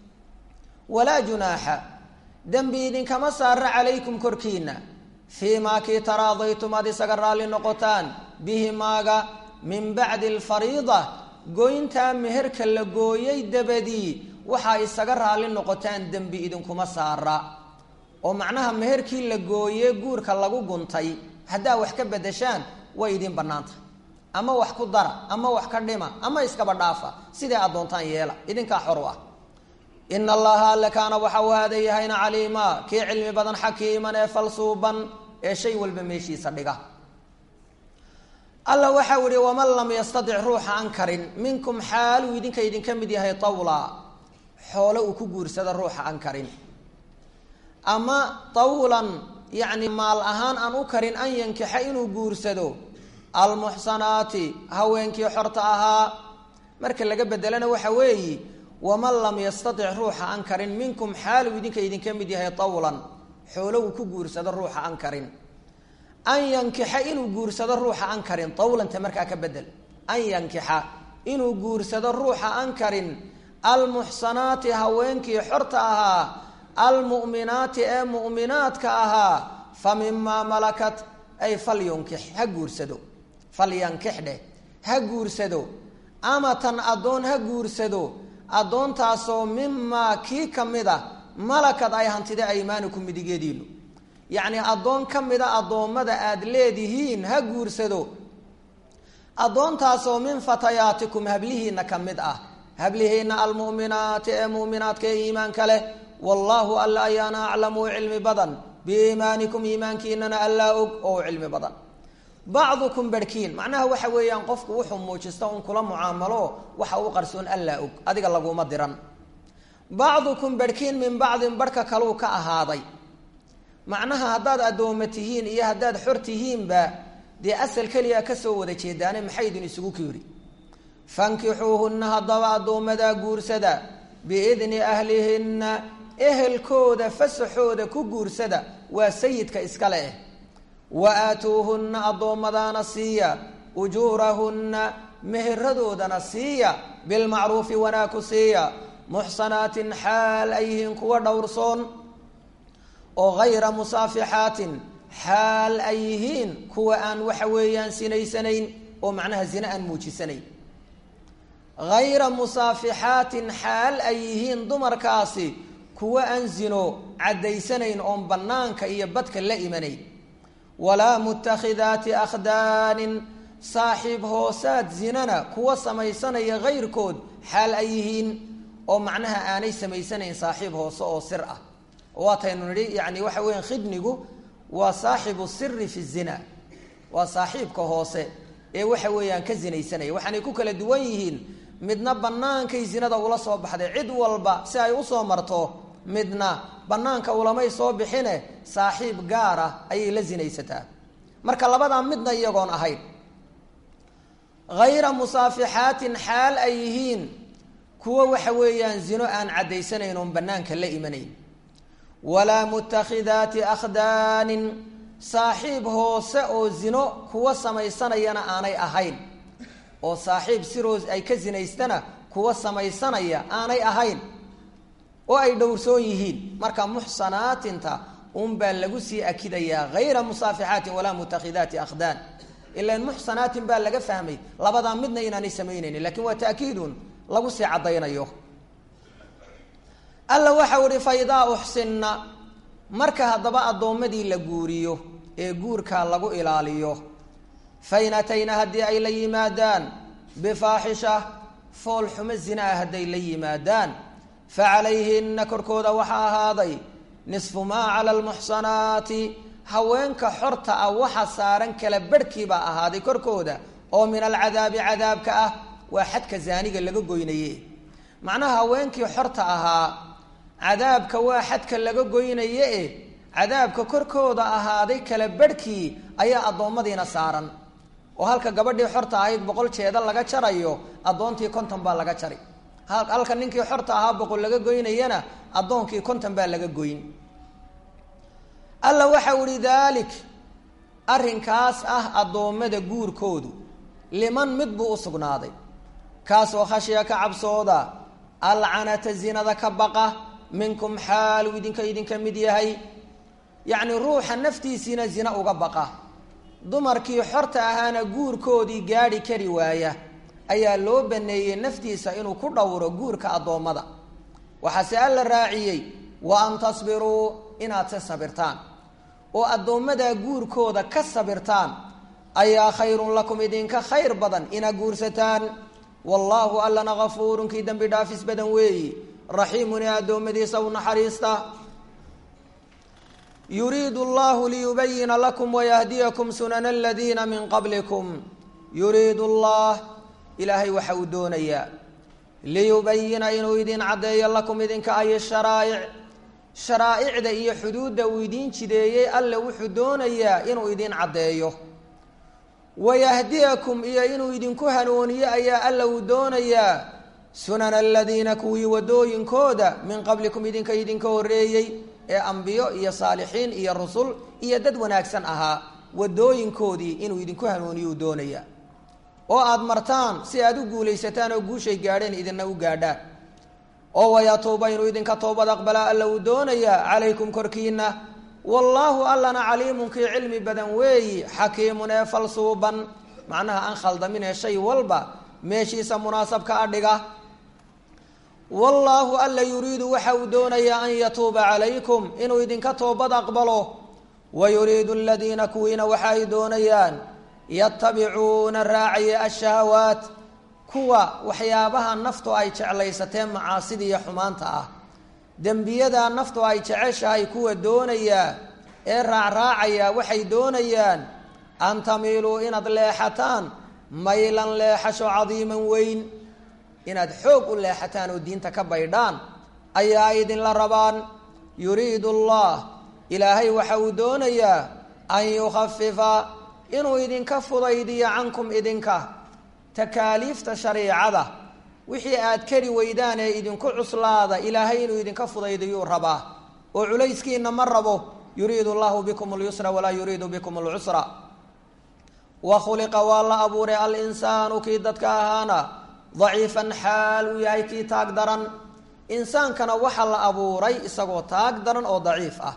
walaa junaaxa dembi idinkama saara calaykum korkiina fii maa kii taraadaytum aad isaga raalli noqotaan bihi maaga min bacdi alfariida goyntaa meherka la gooyey dabadii waxaa isaga raalli noqotaan dembi idinkuma saara oo macnaha meherkii la gooye guurka lagu guntay haddaa wax ka bedeshaan way idiin bannaantah ama wax ku dara ama wax ka dhima ama iskaba dhaafa siday aad doontaan yeela idinkaa xor u ah ina allaha alle kaana waxa uu haada yahayna caliima kii cilmi badan xakiiman ee falsuuban ee shay walba meeshiisa dhiga alla waxau ihi waman lam yastadic ruuxa an karin minkum xaaluu idinka idinka mid yahay tawla xoolo uu ku guursado ruuxa an karin ama tawlan yacni maal ahaan aan u karin an yankixa inuu guursado almuxsanaati haweenkii xorta ahaa marka laga bedelana waxa weeyi waman lam yastadic ruuxa an karin minkum xaaluu idinka idinka mid yahay tawlan xoolo uu ku guursado ruuxa an karin an yankixa inuu guursado ruuxa an karin tawlanta markaa ka bedel an yankixa inuu guursado ruuxa an karin almuxsanaati haweenkii xorta ahaa almu'minaati ee mu'minaadka ahaa fa mimaa malakat ay falyunkix ha guursado falyankix dheh ha guursado amatan addoon ha guursado addoontaasoo mimaa kii ka mid a malakad ay hantida aymaanukum midigeediinu yacnii addoon ka mida addoommada aada leedihiin ha guursado addoontaasoo min fatayaatikum hablihiina ka mid ah hablihiina almu'minaati ee mu'minaadka ee iimaanka leh wallaahu alla ayaana aclamu cilmi badan biiimaanikum iimaankiinana allaa og oo u cilmi badan bacdukum barhkiin macnaha waxa weeyaan qofku wuxuu muujista un kula mucaamalo waxa u qarsoon allaa og adiga laguma diran bacdukum barhkiin min bacdin barhka kaluu ka ahaaday macnaha haddaad addooma tihiin iyo haddaad xor tihiinba dee asal keliya kasoo wada jeedaane maxay idin isugu kiiri fankixuuhunna haddaba addoomadaa guursada biidni ahlihinna ehelkooda fasaxooda ku guursada waa sayidka iskale eh wa aatuuhunna addoommadaana siiya ujuurahunna meheradoodana siiya bilmacruufi wanaaku siiya muxsanaatin xaal ay yihiin kuwa dhowrsoon oo hayra musaafixaatin xaal ay yihiin kuwa aan waxa weeyaan sinaysanayn oo macnaha zine aan muujisanayn hayra musaafixaatin xaal ay yihiin dumarkaasi kuwa aan zino caddaysanayn oon bannaanka iyo badka la imanayn walaa mutakhidaati akhdaanin saaxiib hoosaad zinana kuwa samaysanaya hayrkood xaal ay yihiin oo macnaha aanay samaysanayn saaxiib hoose oo sir ah waataynu nidhi yani waxa weya khidnigu waa saaxibu siri fi zina waa saaxiibka hoose ee waxa weeyaan ka zinaysanaya waxaanay ku kala duwan yihiin midna bannaankay zinada ula soo baxday cid walba si ay usoo marto midna bannaanka ulamay soo bixine saaxiib gaar ah ayay la zinaysataa marka labadaa midna iyagoon ahayn hayra musaafixaatin xaal ay yihiin kuwo waxa weeyaan zino aan caddaysanayn oon bannaanka la imanayn walaa mutakhidaati akhdaanin saaxiib hoose oo zino kuwa samaysanayana aanay ahayn oo saaxiib siroos ay ka zinaystana kuwa samaysanaya aanay ahayn oo ay dhowrsoon yihiin marka muxsanaatinta unbaa lagu sii akidayaa hayra musaafixaatin walaa mutakhidaati akhdaan ilan muxsanaatin baa laga fahmay labadaa midna inaanay samaynaynin lakin waa taakiidun lagu sii caddaynayo alla waxau ihi fa idaa uxsinna marka haddaba addoommadii la guuriyo ee guurkaa lagu ilaaliyo fain atayna haddii ay la yimaadaan bifaaxisha fool xumo zinaa hadday la yimaadaan fa calayhinna korkooda waxaa ahaaday nisfu maa cala almuxsanaati haweenka xorta ah waxa saaran kala barhkii baa ahaaday korkooda oo min alcadaabi cadaabka ah waa xadka zaaniga laga goynaye macnaha haweenkii xorta ahaa cadaabka waa xadka laga goynaye e cadaabka korkooda ahaaday kala barhkii ayaa addoommadiina saaran oo halka gabadhii xorta ahayd boqol jeeda laga jarayo addoontii konton baa laga jari halka ninkii xorta ahaa boqol laga goynayana addoonkii konton baa laga goyn alla waxau ihi daalik arrinkaas ah addoommada guurkoodu liman mid buu u sugnaaday kaasoo khashya ka cabsooda alcanata zinada ka baqa minkum xaaluu idinka idinka mid yahay yacni ruuxa naftiisiina zina uga baqa dumarkii xorta ahaana guurkoodii gaadhi kari waaya ayaa loo baneeyey naftiisa inuu ku dhowro guurka addoommada waxaase alla raaciyey wa an tasbiruu inaad se sabirtaan oo addoommadaa guurkooda ka sabirtaan ayaa khayrun lakum idinka khayr badan inaa guursataan wallaahu allana kafuurun kii dembi dhaafis badan weeyi raxiimun ee addoommadiisa u naxariista yuriidu allahu liyubayina lakum wayahdiyakum sunana aladiina min qablikum yuriidu allah ilaahay waxa uu doonayaa liyubayina inuu idin caddeeyo lakum idinka ay sharaa'ic sharaa'icda iyo xuduudda uu idiin jideeyey alle wuxuu doonayaa inuu idin caddeeyo wayahdiyakum iyo inuu idinku hanuuniyo ayaa alla uu doonayaa sunana aladiina kuwii wadooyinkooda min qablikum idinka idinka horreeyey ee ambiyo iyo saalixiin iyo rusul iyo dad wanaagsan ahaa wadooyinkoodii inuu idinku hanuuniyo uu doonayaa oo aada martaan si aada u guulaysataan oo guushay gaadheen idinna u gaadhaan oo wayatuuba inuu idinka toobad aqbalaa alla uu doonayaa calaykum korkiina wallaahu allana caliimun kii cilmi badan weeyi xakiimun ee falsuuban macnaha aan khaldamin ee shay walba meeshiisa munaasabka adhiga wallaahu alla yuriidu waxa uu doonayaa an yatuuba calaykum inuu idinka toobad aqbalo wa yuriidu aladiina kuwiina waxa ay doonayaan yatabicuuna raacaya ashahawaat kuwa waxyaabaha naftu ay jeclaysateen macaasida iyo xumaanta ah dembiyada naftu ay jeceshahay kuwa doonayaa ee raacraacaya waxay doonayaan an tamiiluu inaad leexataan maylan leexasho cadiiman weyn inaad xoog u leexataan oo diinta ka baydhaan ayaa idinla rabaan yuriidu allah ilaahay waxa uu doonayaa an yukhafifa inuu idinka fudaydiyo cankum idinka takaaliifta shariicada wixii aad kari weydaan ee idinku cuslaada ilaahay inuu idinka fudaydiyuu rabaa oo culayskiina ma rabo yuriidu llahu bikum اlyusra walaa yuriidu bikum اlcusra wa khuliqa waa la abuuray alinsaanu kii dadka ahaana daciifan xaal uu yahay kii taag daran insaankana waxaa la abuuray isagoo taag daran oo daciif ah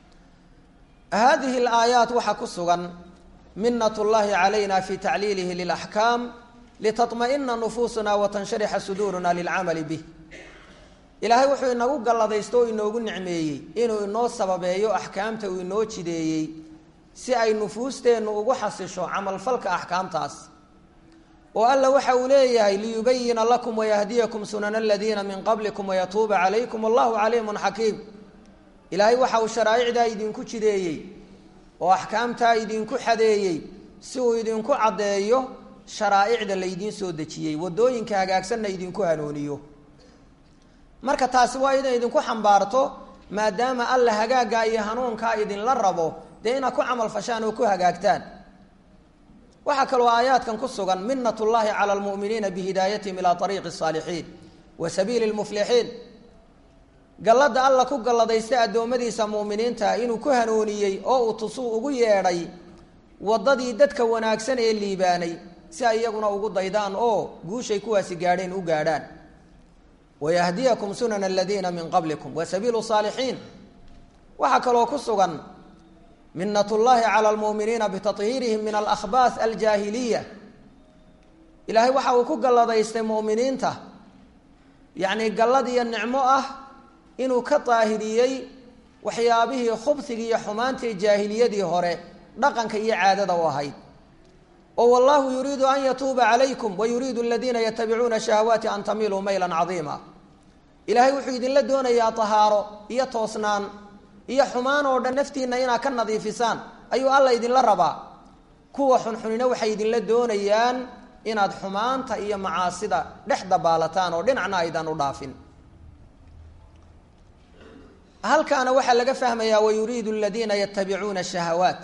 hadihi alaayaat waxaa ku sugan minat llahi calayna fi tacliilihi lilaxkaam litaطma'ina nufuusuna watansharixa suduuruna lilcamali bih ilaahay wuxuu inagu galladaysto oo inoogu nicmeeyey inuu inoo sababeeyo axkaamta uu inoo jideeyey si ay nufuusteennu ugu xasisho camalfalka axkaamtaas oo alla waxa uu leeyahay liyubayina lakum wayahdiyakum sunana aladiina min qablikum wayatuuba calaykum wallahu caliimun xakiim ilaahay waxa uu sharaa'icdaa idinku jideeyey oo axkaamtaa idinku xadeeyey si uu idinku caddeeyo sharaa'icda laydiin soo dejiyey waddooyinka hagaagsanna idinku hanuuniyo marka taasi waa inay idinku xambaarto maadaama alla hagaaggaa iyo hanuunkaa idinla rabo dee inaad ku camal fashaan oo ku hagaagtaan waxaa kaloo aayaadkan ku sugan minat llahi cala lmu'miniina bihidaayatihim ilaa ariiqi الsaalixiin wa sabiili lmuflixiin gallada alla ku galladaysta addoommadiisa mu'miniinta inuu ku hanuuniyey oo uu tusuu ugu yeedhay waddadii dadka wanaagsan ee liibaanay si ay iyaguna ugu daydaan oo guushay kuwaasi gaadheen u gaadhaan wayahdiyakum sunana aladiina min qablikum wa sabiilu saalixiin waxaa kaloo ku sugan minat llahi cala lmu'miniina bitahiirihim min alahbaas aljaahiliya ilaahay waxa uu ku galladaystay mu'miniinta yacni gallad iyo nicmo ah inuu ka daahiriyey waxyaabihii khubsigii iyo xumaantii jaahiliyadii hore dhaqanka iyo caadada u ahayd oo wallahu yuriidu an yatuuba calaykum wa yuriidu aladiina yatabicuuna shahawaati an tamiluu maylan cadiima ilaahay wuxuu idinla doonayaa tahaaro iyo toosnaan iyo xumaan oo dhan naftiinna inaad ka nadiifisaan ayuu alla idinla rabaa kuwa xunxunina waxay idinla doonayaan inaad xumaanta iyo macaasida dhex dabaalataan oo dhinacna aydan u dhaafin halkaana waxaa laga fahmayaa wayuriidu aladiina yatabicuuna shahawaat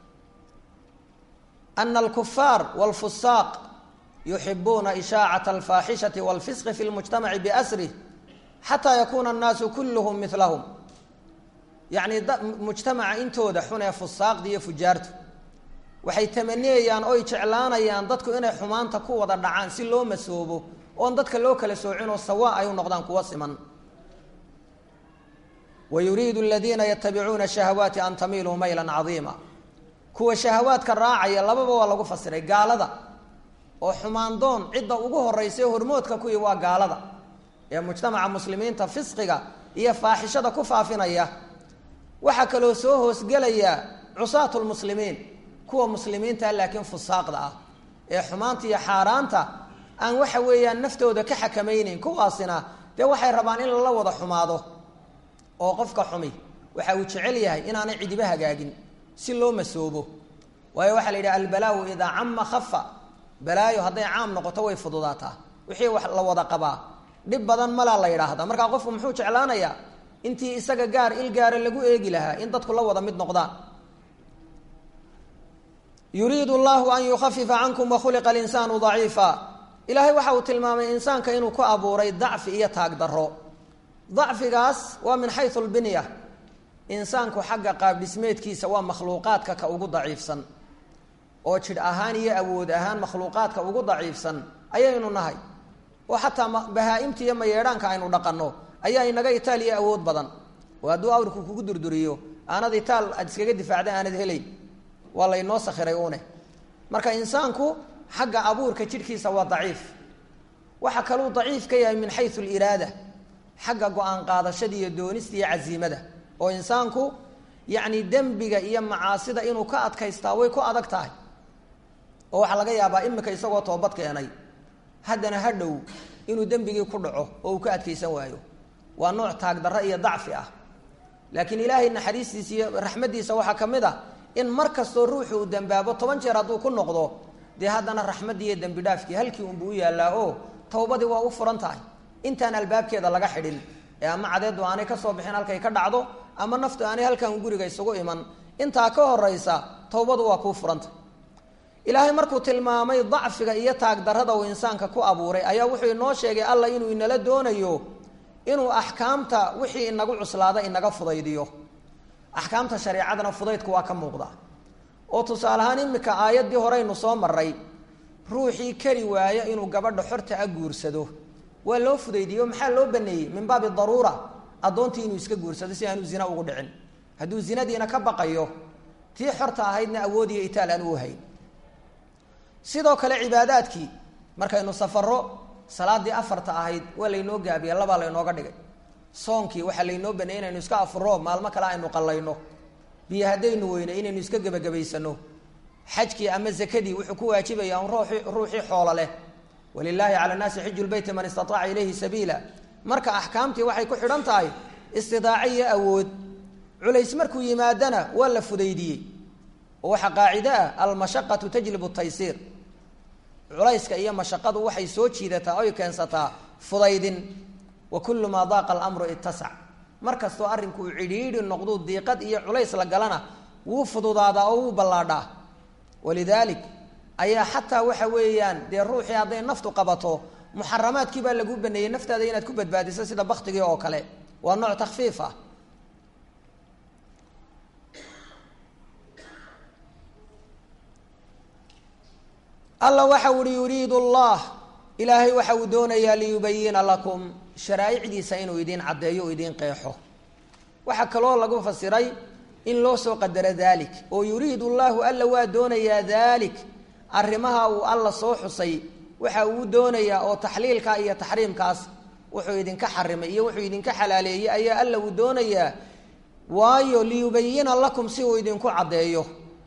ana alkufaar walfusaaq yuxibuuna ishaacat alfaaxishati walfisqi fi lmujtamaci biasrih xataa yakuuna annaasu kulluhum milahum yacni mujtamaca intooda xun ee fusaaqda iyo fujaartu waxay tamaniyayaan oy jeclaanayaan dadku inay xumaanta ku wada dhacaan si loo masoobo oon dadka loo kala soocinoo sawa ay u noqdaan kuwa siman wa yuriidu aladiina yatabicuuna shahawaati an tamiiluu maylan cadiima kuwa shahawaadka raacaya lababa waa lagu fasiray gaalada oo xumaandoon cidda ugu horeysa hormoodka kuwii waa gaalada ee mujtamaca muslimiinta fisqiga iyo faaxishada ku faafinaya waxaa kaloo soo hoosgelaya cusaatu lmuslimiin kuwa muslimiinta laakiin fusaaqda ah ee xumaanta iyo xaaraanta aan waxa weeyaan naftooda ka xakamayneyn kuwaasina dee waxay rabaan in lala wada xumaado oo qofka xumi waxa uu jecel yahay inaanay cidiba hagaagin si loo masoobo waayo waxaa la yidhaha albalaau idaa cama khafa balaayo hadday caam noqoto way fududaataa wixii wax la wada qabaa dhib badan malaa la yidhaahdaa markaa qofku muxuu jeclaanayaa intii isaga gaar il gaara lagu eegi lahaa in dadku la wada mid noqdaan yuriidu llahu an yukhafifa cankum wakhuliqa alinsaanu daciifa ilaahay waxa uu tilmaamay insaanka inuu ku abuuray dacfi iyo taag daro dacfigaas waa min xayu lbinya insaanku xagga qaabdhismeedkiisa waa makhluuqaadka ka ugu daciifsan oo jidh ahaan iyo awood ahaan makhluuqaadka ugu daciifsan ayaynu nahay oo xataa bahaa-imta iyo mayeedhaanka aynu dhaqanno ayaa inaga itaal iyo awood badan oo hadduu awrku kugu durduriyo aanad itaal aad iskaga difaacda aanad helayn waa laynoo sakhiray une marka insaanku xagga abuurka jidhkiisa waa daciif waxaa kaluu daciif ka yahay min xayu liraada xagga go-aan qaadashada iyo doonista iyo casiimada oo insaanku yacni dembiga iyo macaasida inuu ka adkaystaa way ku adag tahay oo waxaa laga yaabaa imika isagoo toobad keenay haddana ha dhow inuu dembigii ku dhaco oo uu ka adkaysan waayo waa nooc taagdarro iyo dacfi ah laakiin ilaahay naxariistiisa iyo raxmaddiisa waxaa ka mid a in mar kastoo ruuxu uu dembaabo toban jeer hadduu ku noqdo dee haddana raxmaddii iyo dembi dhaafkii halkii unbuu u yaallaa oo towbadii waa u furan tahay intaan albaabkeeda laga xidhin ee ama cadeedu aanay ka soo bixin halkay ka dhacdo ama naftu aanay halkan guriga isugu iman intaa ka horaysa towbadu waa kuu furanta ilaahay markuu tilmaamay dacfiga iyo taagdarrada uu insaanka ku abuuray ayaa wuxuu inoo sheegay alla inuu inala doonayo inuu axkaamta wixii inagu cuslaada inaga fudaydiyo axkaamta shareecadana fudaydku waa ka muuqda oo tusaale ahaan imika aayaddii horeynu soo maray ruuxii kari waaya inuu gabadha xorta a guursado waa loo fudaydiyo maxaa loo baneeyey min baabi daruura addoontii inuu iska guursado si aanu zina ugu dhicin hadduu zinadiina ka baqayo tii xorta ahaydna awoodiyo itaal aan u hayn sidoo kale cibaadaadkii markaynu safaro salaadii afarta ahayd waa laynoo gaabiya labaa laynooga dhigay soonkii waxaa laynoo baneeyey inaynu iska afuro maalmo kale aynu qallayno biyo haddaynu weyne inaynu iska gebagabaysano xajkii ama zakadii wuxuu ku waajibaya un ruuxii ruuxii xoolo leh walilaahi cala nnaasi xiju lbeyti man istataaca ilayhi sabiila marka axkaamtii waxay ku xidhan tahay istidaaco iyo awood culays markuu yimaadana waa la fudaydiyey oo waxaa qaacido ah almashaqatu tajlibu taysiir culayska iyo mashaqadu waxay soo jiidataa oy keensataa fudaydin wa kullu maa daaqa alamru ittasac mar kastoo arrinku uu cidhiidhi noqduu diiqad iyo culays la galana wuu fududaadaa oo wuu ballaadhaa walidaalik ayaa xataa waxa weeyaan dee ruuxii hadday naftu qabato muxaramaadkii baa lagu baneeyey naftaada inaad ku badbaadiso sida baktigii oo kale waa nooc takfiif ah alla waxa uhi yuriidu allah ilaahay waxa uu doonayaa liyubayina lakum sharaa'icdiisa inuu idiin caddeeyo o idiin qeexo waxaa kaloo lagu fasiray in loo soo qadaro dalik oo yuriidu llahu alla waa doonayaa dalik arrimaha uu alla soo xusay waxa uu doonayaa oo taxliilka iyo taxriimkaas wuxuu idinka xarimay iyo wuxuu idinka xalaaleeyey ayaa alla uu doonayaa waayo liyubayina lakum si uu idinku caddeeyo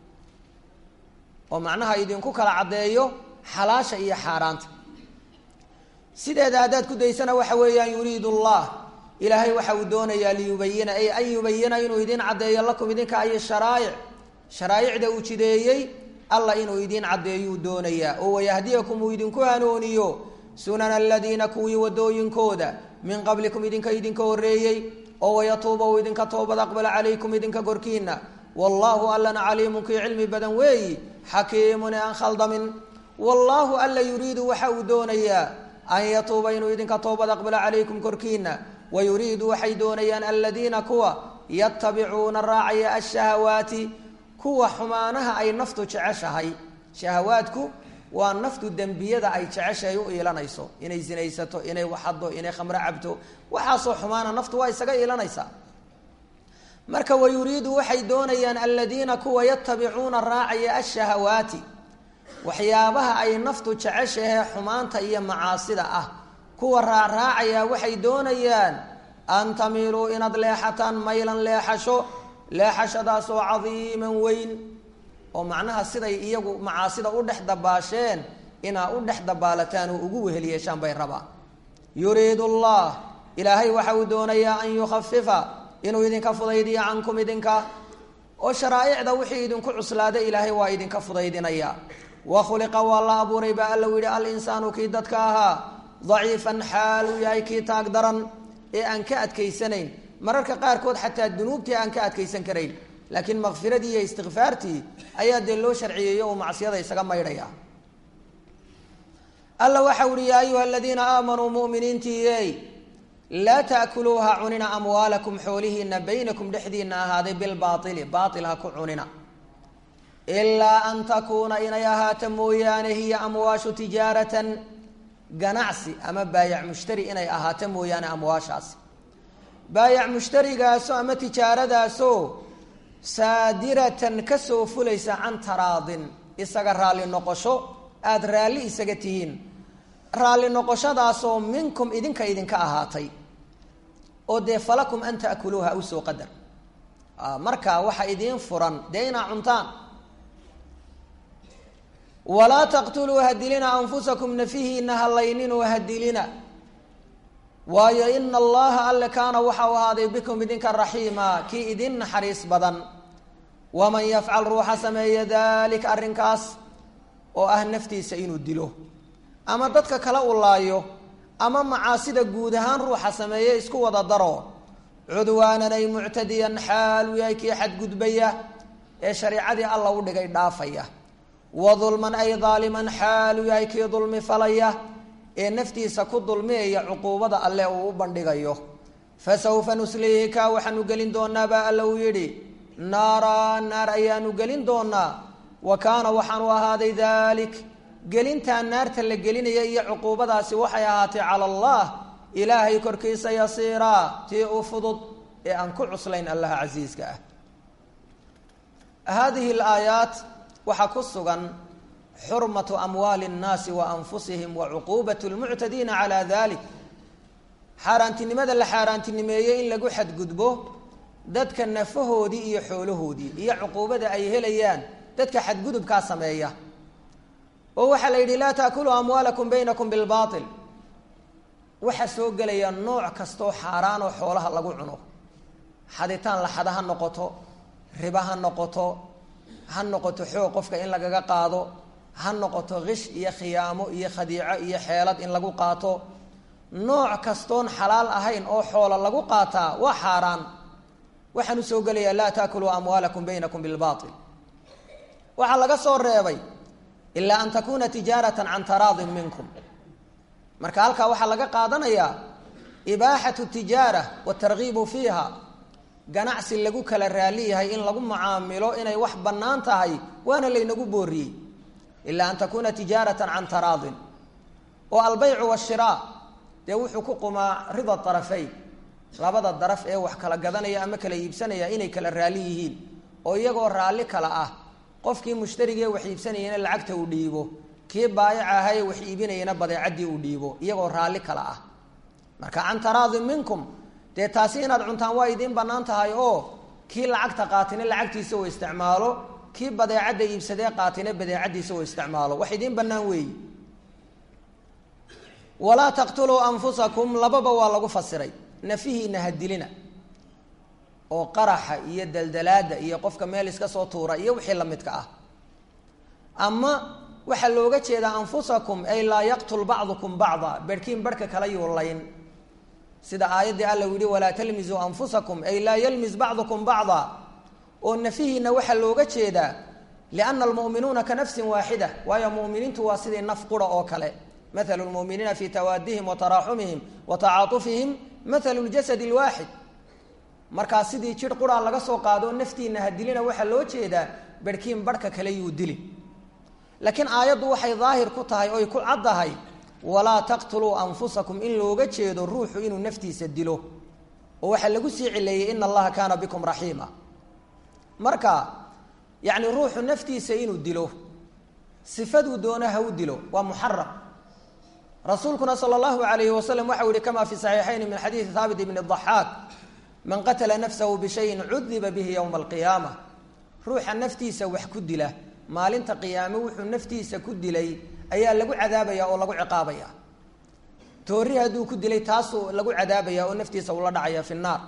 oo macnaha idinku kala caddeeyo xalaasha iyo xaaraanta sideeda haddaad ku daysana waxa weeyaan yuriidu allah ilaahay waxa uu doonayaa liyubayina ay an yubayina inuu idiin caddeeyo lakum idinka ay sharaa'ic sharaa'icda uu jideeyey alla inuu idiin caddeeyuu doonayaa oo wayahdiyakum uu idinku hanuuniyo sunana aladiina kuwii wadooyinkooda min qablikum idinka idinka horreeyey oo wayatuuba uu idinka toobad aqbala calaykum idinka korkiina wallaahu allana caliimun kii cilmi badan weeyi xakiimun ee aan khaldamin wallaahu alla yuriidu waxa uu doonayaa an yatuuba inuu idinka toobad aqbala calaykum korkiina wayuriidu waxay doonayaan aladiina kuwa yatabicuuna raacaya ashahawaati kuwa xumaanaha ay naftu jeceshahay shahawaadku waa naftu dembiyada ay jeceshahay u iilanayso inay sinaysato inay waxaddo inay khamro cabto waxaasoo xumaana naftu waa isaga iilanaysaa marka wayuriidu waxay doonayaan aladiina kuwa yatabicuuna raacaya ashahawaati waxyaabaha ay naftu jeceshahee xumaanta iyo macaasida ah kuwa raacraacaya waxay doonayaan an tamiiluu inaad leexataan maylan leexasho leexashadaasoo cadiiman weyn oo macnaha siday iyagu macaasida u dhex dabaasheen inaa u dhex dabaalataan oo ugu wehel yeeshaan bay rabaan yuriidu allah ilaahay waxa uu doonayaa an yukhafifa inuu idinka fudaydiyo cankum idinka oo sharaa'icda wixii idinku cuslaada ilaahay waa idinka fudaydinaya wa khuliqa waa la abuuray baa alla u yihi alinsaanu kii dadka ahaa daciifan xaal uu yahay kii taag daran ee aan ka adkaysanayn mararka qaarkood xataa dunuubtii aan ka adkaysan karayn laakiin makfiradii iyo istikfaartii ayaa dee loo sharciyeeyo uu macsiyada isaga maydhaya alla waxau uhi yaa ayuha aladiina aamanuu muminiintiiyey laa taakuluuha cunina amwaalakum xoolihiina baynakum dhexdiina ahaaday bilbaaili baail ha ku cunina ilaa an takuuna inay ahaata mooyaane hiya amwaashu tijaaratan ganacsi ama baayac mushtari inay ahaato mooyaane amwaashaasi baayac mushtarigaaso ama tijaaradaasoo saadiratan kasoo fulaysa can taraadin isaga raalli noqosho aada raalli isaga tihiin raalli noqoshadaasoo minkum idinka idinka ahaatay oo dee falakum an taakuluuha usoo qadar marka waxa idiin furan dee inaa cuntaan walaa taqtuluu hadilina anfusakum nafihiina halayninoo hadilina waayo ina allaha alle kaana waxau ahaaday bikum idinka raxiima kii idin naxariis badan waman yafcal ruuxa sameeya daalika arrinkaas oo ah naftiisa inuu dilo ama dadka kale u laayo ama macaasida guud ahaan ruuxa sameeye isku wada daro cudwaanan ay muctadiyan xaalu yahay kii xadgudbaya ee shareicadii alla u dhigay dhaafaya wa dulman ay daaliman xaalu yahay kii dulmi falaya ee naftiisa ku dulmiyaya cuquubada alle uu u bandhigayo fasawfa nusliihi kaa waxaanu gelin doonaa baa alla uu yidhi naara naar ayaanu gelin doonaa wa kaana waxaanu ahaaday dalik gelintaa naarta la gelinaya iyo cuquubadaasi waxay ahaatay cala allah ilaahay korkiisa yasiiraa tii u fudud ee aan ku cuslayn allaha casiiska ah haadihi alaayaat waxaa ku sugan xurmatu amwaali اnnaasi wa anfusihim wa cuquubat lmuctadiina calaa dalik xaaraantinimada la xaaraantinimeeyey in lagu xadgudbo dadka nafahoodii iyo xoolahoodii iyo cuquubada ay helayaan dadka xadgudubkaa sameeya oo waxaa la yidhi laa taakuluu amwaalakum baynakum bilbaail waxaa soo gelaya nooc kastoo xaaraan oo xoolaha lagu cuno xaditaan laxada ha noqoto riba ha noqoto ha noqoto xoog qofka in lagaga qaado ha noqoto kish iyo khiyaamo iyo khadiico iyo xeelad in lagu qaato nooc kastoon xalaal ahayn oo xoolo lagu qaataa waa xaaraan waxaan usoo gelayaa laa taakuluu amwaalakum baynakum bilbaail waxaa laga soo reebay ilaa an takuna tijaaratan can taraadin minkum marka halkaa waxaa laga qaadanayaa ibaaxatu tijaara watargiibu fiiha ganacsi lagu kala raali yahay in lagu mucaamilo inay wax bannaan tahay waana laynagu booriyey ilaa an takuna tijaaratan can taraadin oo albaycu washiraa dee wuxuu ku qumaa rida arafayn labada daraf ee wax kala gadanaya ama kala iibsanaya inay kala raali yihiin oo iyagoo raalli kala ah qofkii mushtarigee wax iibsanayana lacagta uu dhiibo kii baayaca ahaye wax iibinayana badeecadii uu dhiibo iyagoo raalli kala ah marka can taraadin minkum dee taasi inaad cuntaan waa idiin bannaan tahay oo kii lacagta qaatina lacagtiisa uu isticmaalo kii badeecadda iibsadee qaatina badeecadiisa uu isticmaalo wax idiin bannaan weeyi walaa taqtuluu anfusakum lababa waa lagu fasiray nafihiina ha dilina oo qaraxa iyo daldalaada iyo qofka meel iska soo tuura iyo wixii lamidka ah ama waxaa looga jeedaa anfusakum ay laa yaqtul bacdukum bacda berhkiin barhka kala yuulayn sida aayaddii alla yihi walaa talmisuu anfusakum ay laa yalmis bacdukum bacda oo nafihiina waxaa looga jeedaa liana almu'minuuna ka nafsin waaxida waayo mu'miniintu waa sidii naf qura oo kale mathalu lmu'miniina fi tawaadihim wa taraaxumihim wa tacaatufihim mathalu ljasadi lwaaxid markaa sidii jir quraa laga soo qaado naftiina ha dilina waxaa loo jeedaa berhkiin barhka kale yuu dili laakiin aayaddu waxay daahir ku tahay oy ku caddahay walaa taqtuluu anfusakum in looga jeedo ruuxu inuu naftiisa dilo oo waxaa lagu sii cileeyey ina allaha kaana bikum raxiima marka yacni ruuxu naftiisa inuu dilo sifaduu doono ha u dilo waa muxaram rasuulkuna sala allahu alayhi wasalam waxau yihi kama fi saxiixayn min xadiidi haabit ibni daxaak man qatala nafsahu bishayin cudiba bihi yowma alqiyaama ruuxa naftiisa wax ku dila maalinta qiyaame wuxuu naftiisa ku dilay ayaa lagu cadaabaya oo lagu ciqaabaya toori hadduu ku dilay taasuu lagu cadaabaya oo naftiisa ula dhacaya fi naar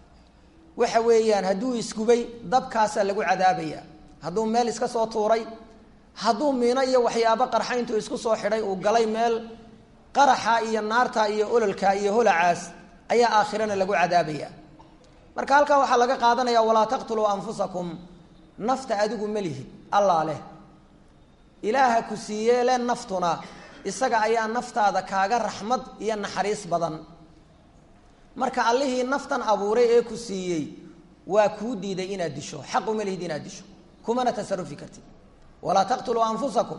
waxa weeyaan hadduu isgubay dabkaasaa lagu cadaabaya hadduu meel iska soo tuuray hadduu miino iyo waxyaabo qarxa intuu isku soo xidhay uu galay meel qaraxa iyo naarta iyo ololka iyo holacaas ayaa aakhirana lagu cadaabaya marka halkaa waxaa laga qaadanaya walaa taqtuluu anfusakum nafta adigu ma lihid allaa leh ilaaha ku siiyee le naftuna isaga ayaa naftaada kaaga raxmad iyo naxariis badan marka allihii naftan abuuray ee ku siiyey waa kuu diiday inaad disho xaq uma lihid inaad disho kumana tasarufi kartid walaa taqtuluu anfusakum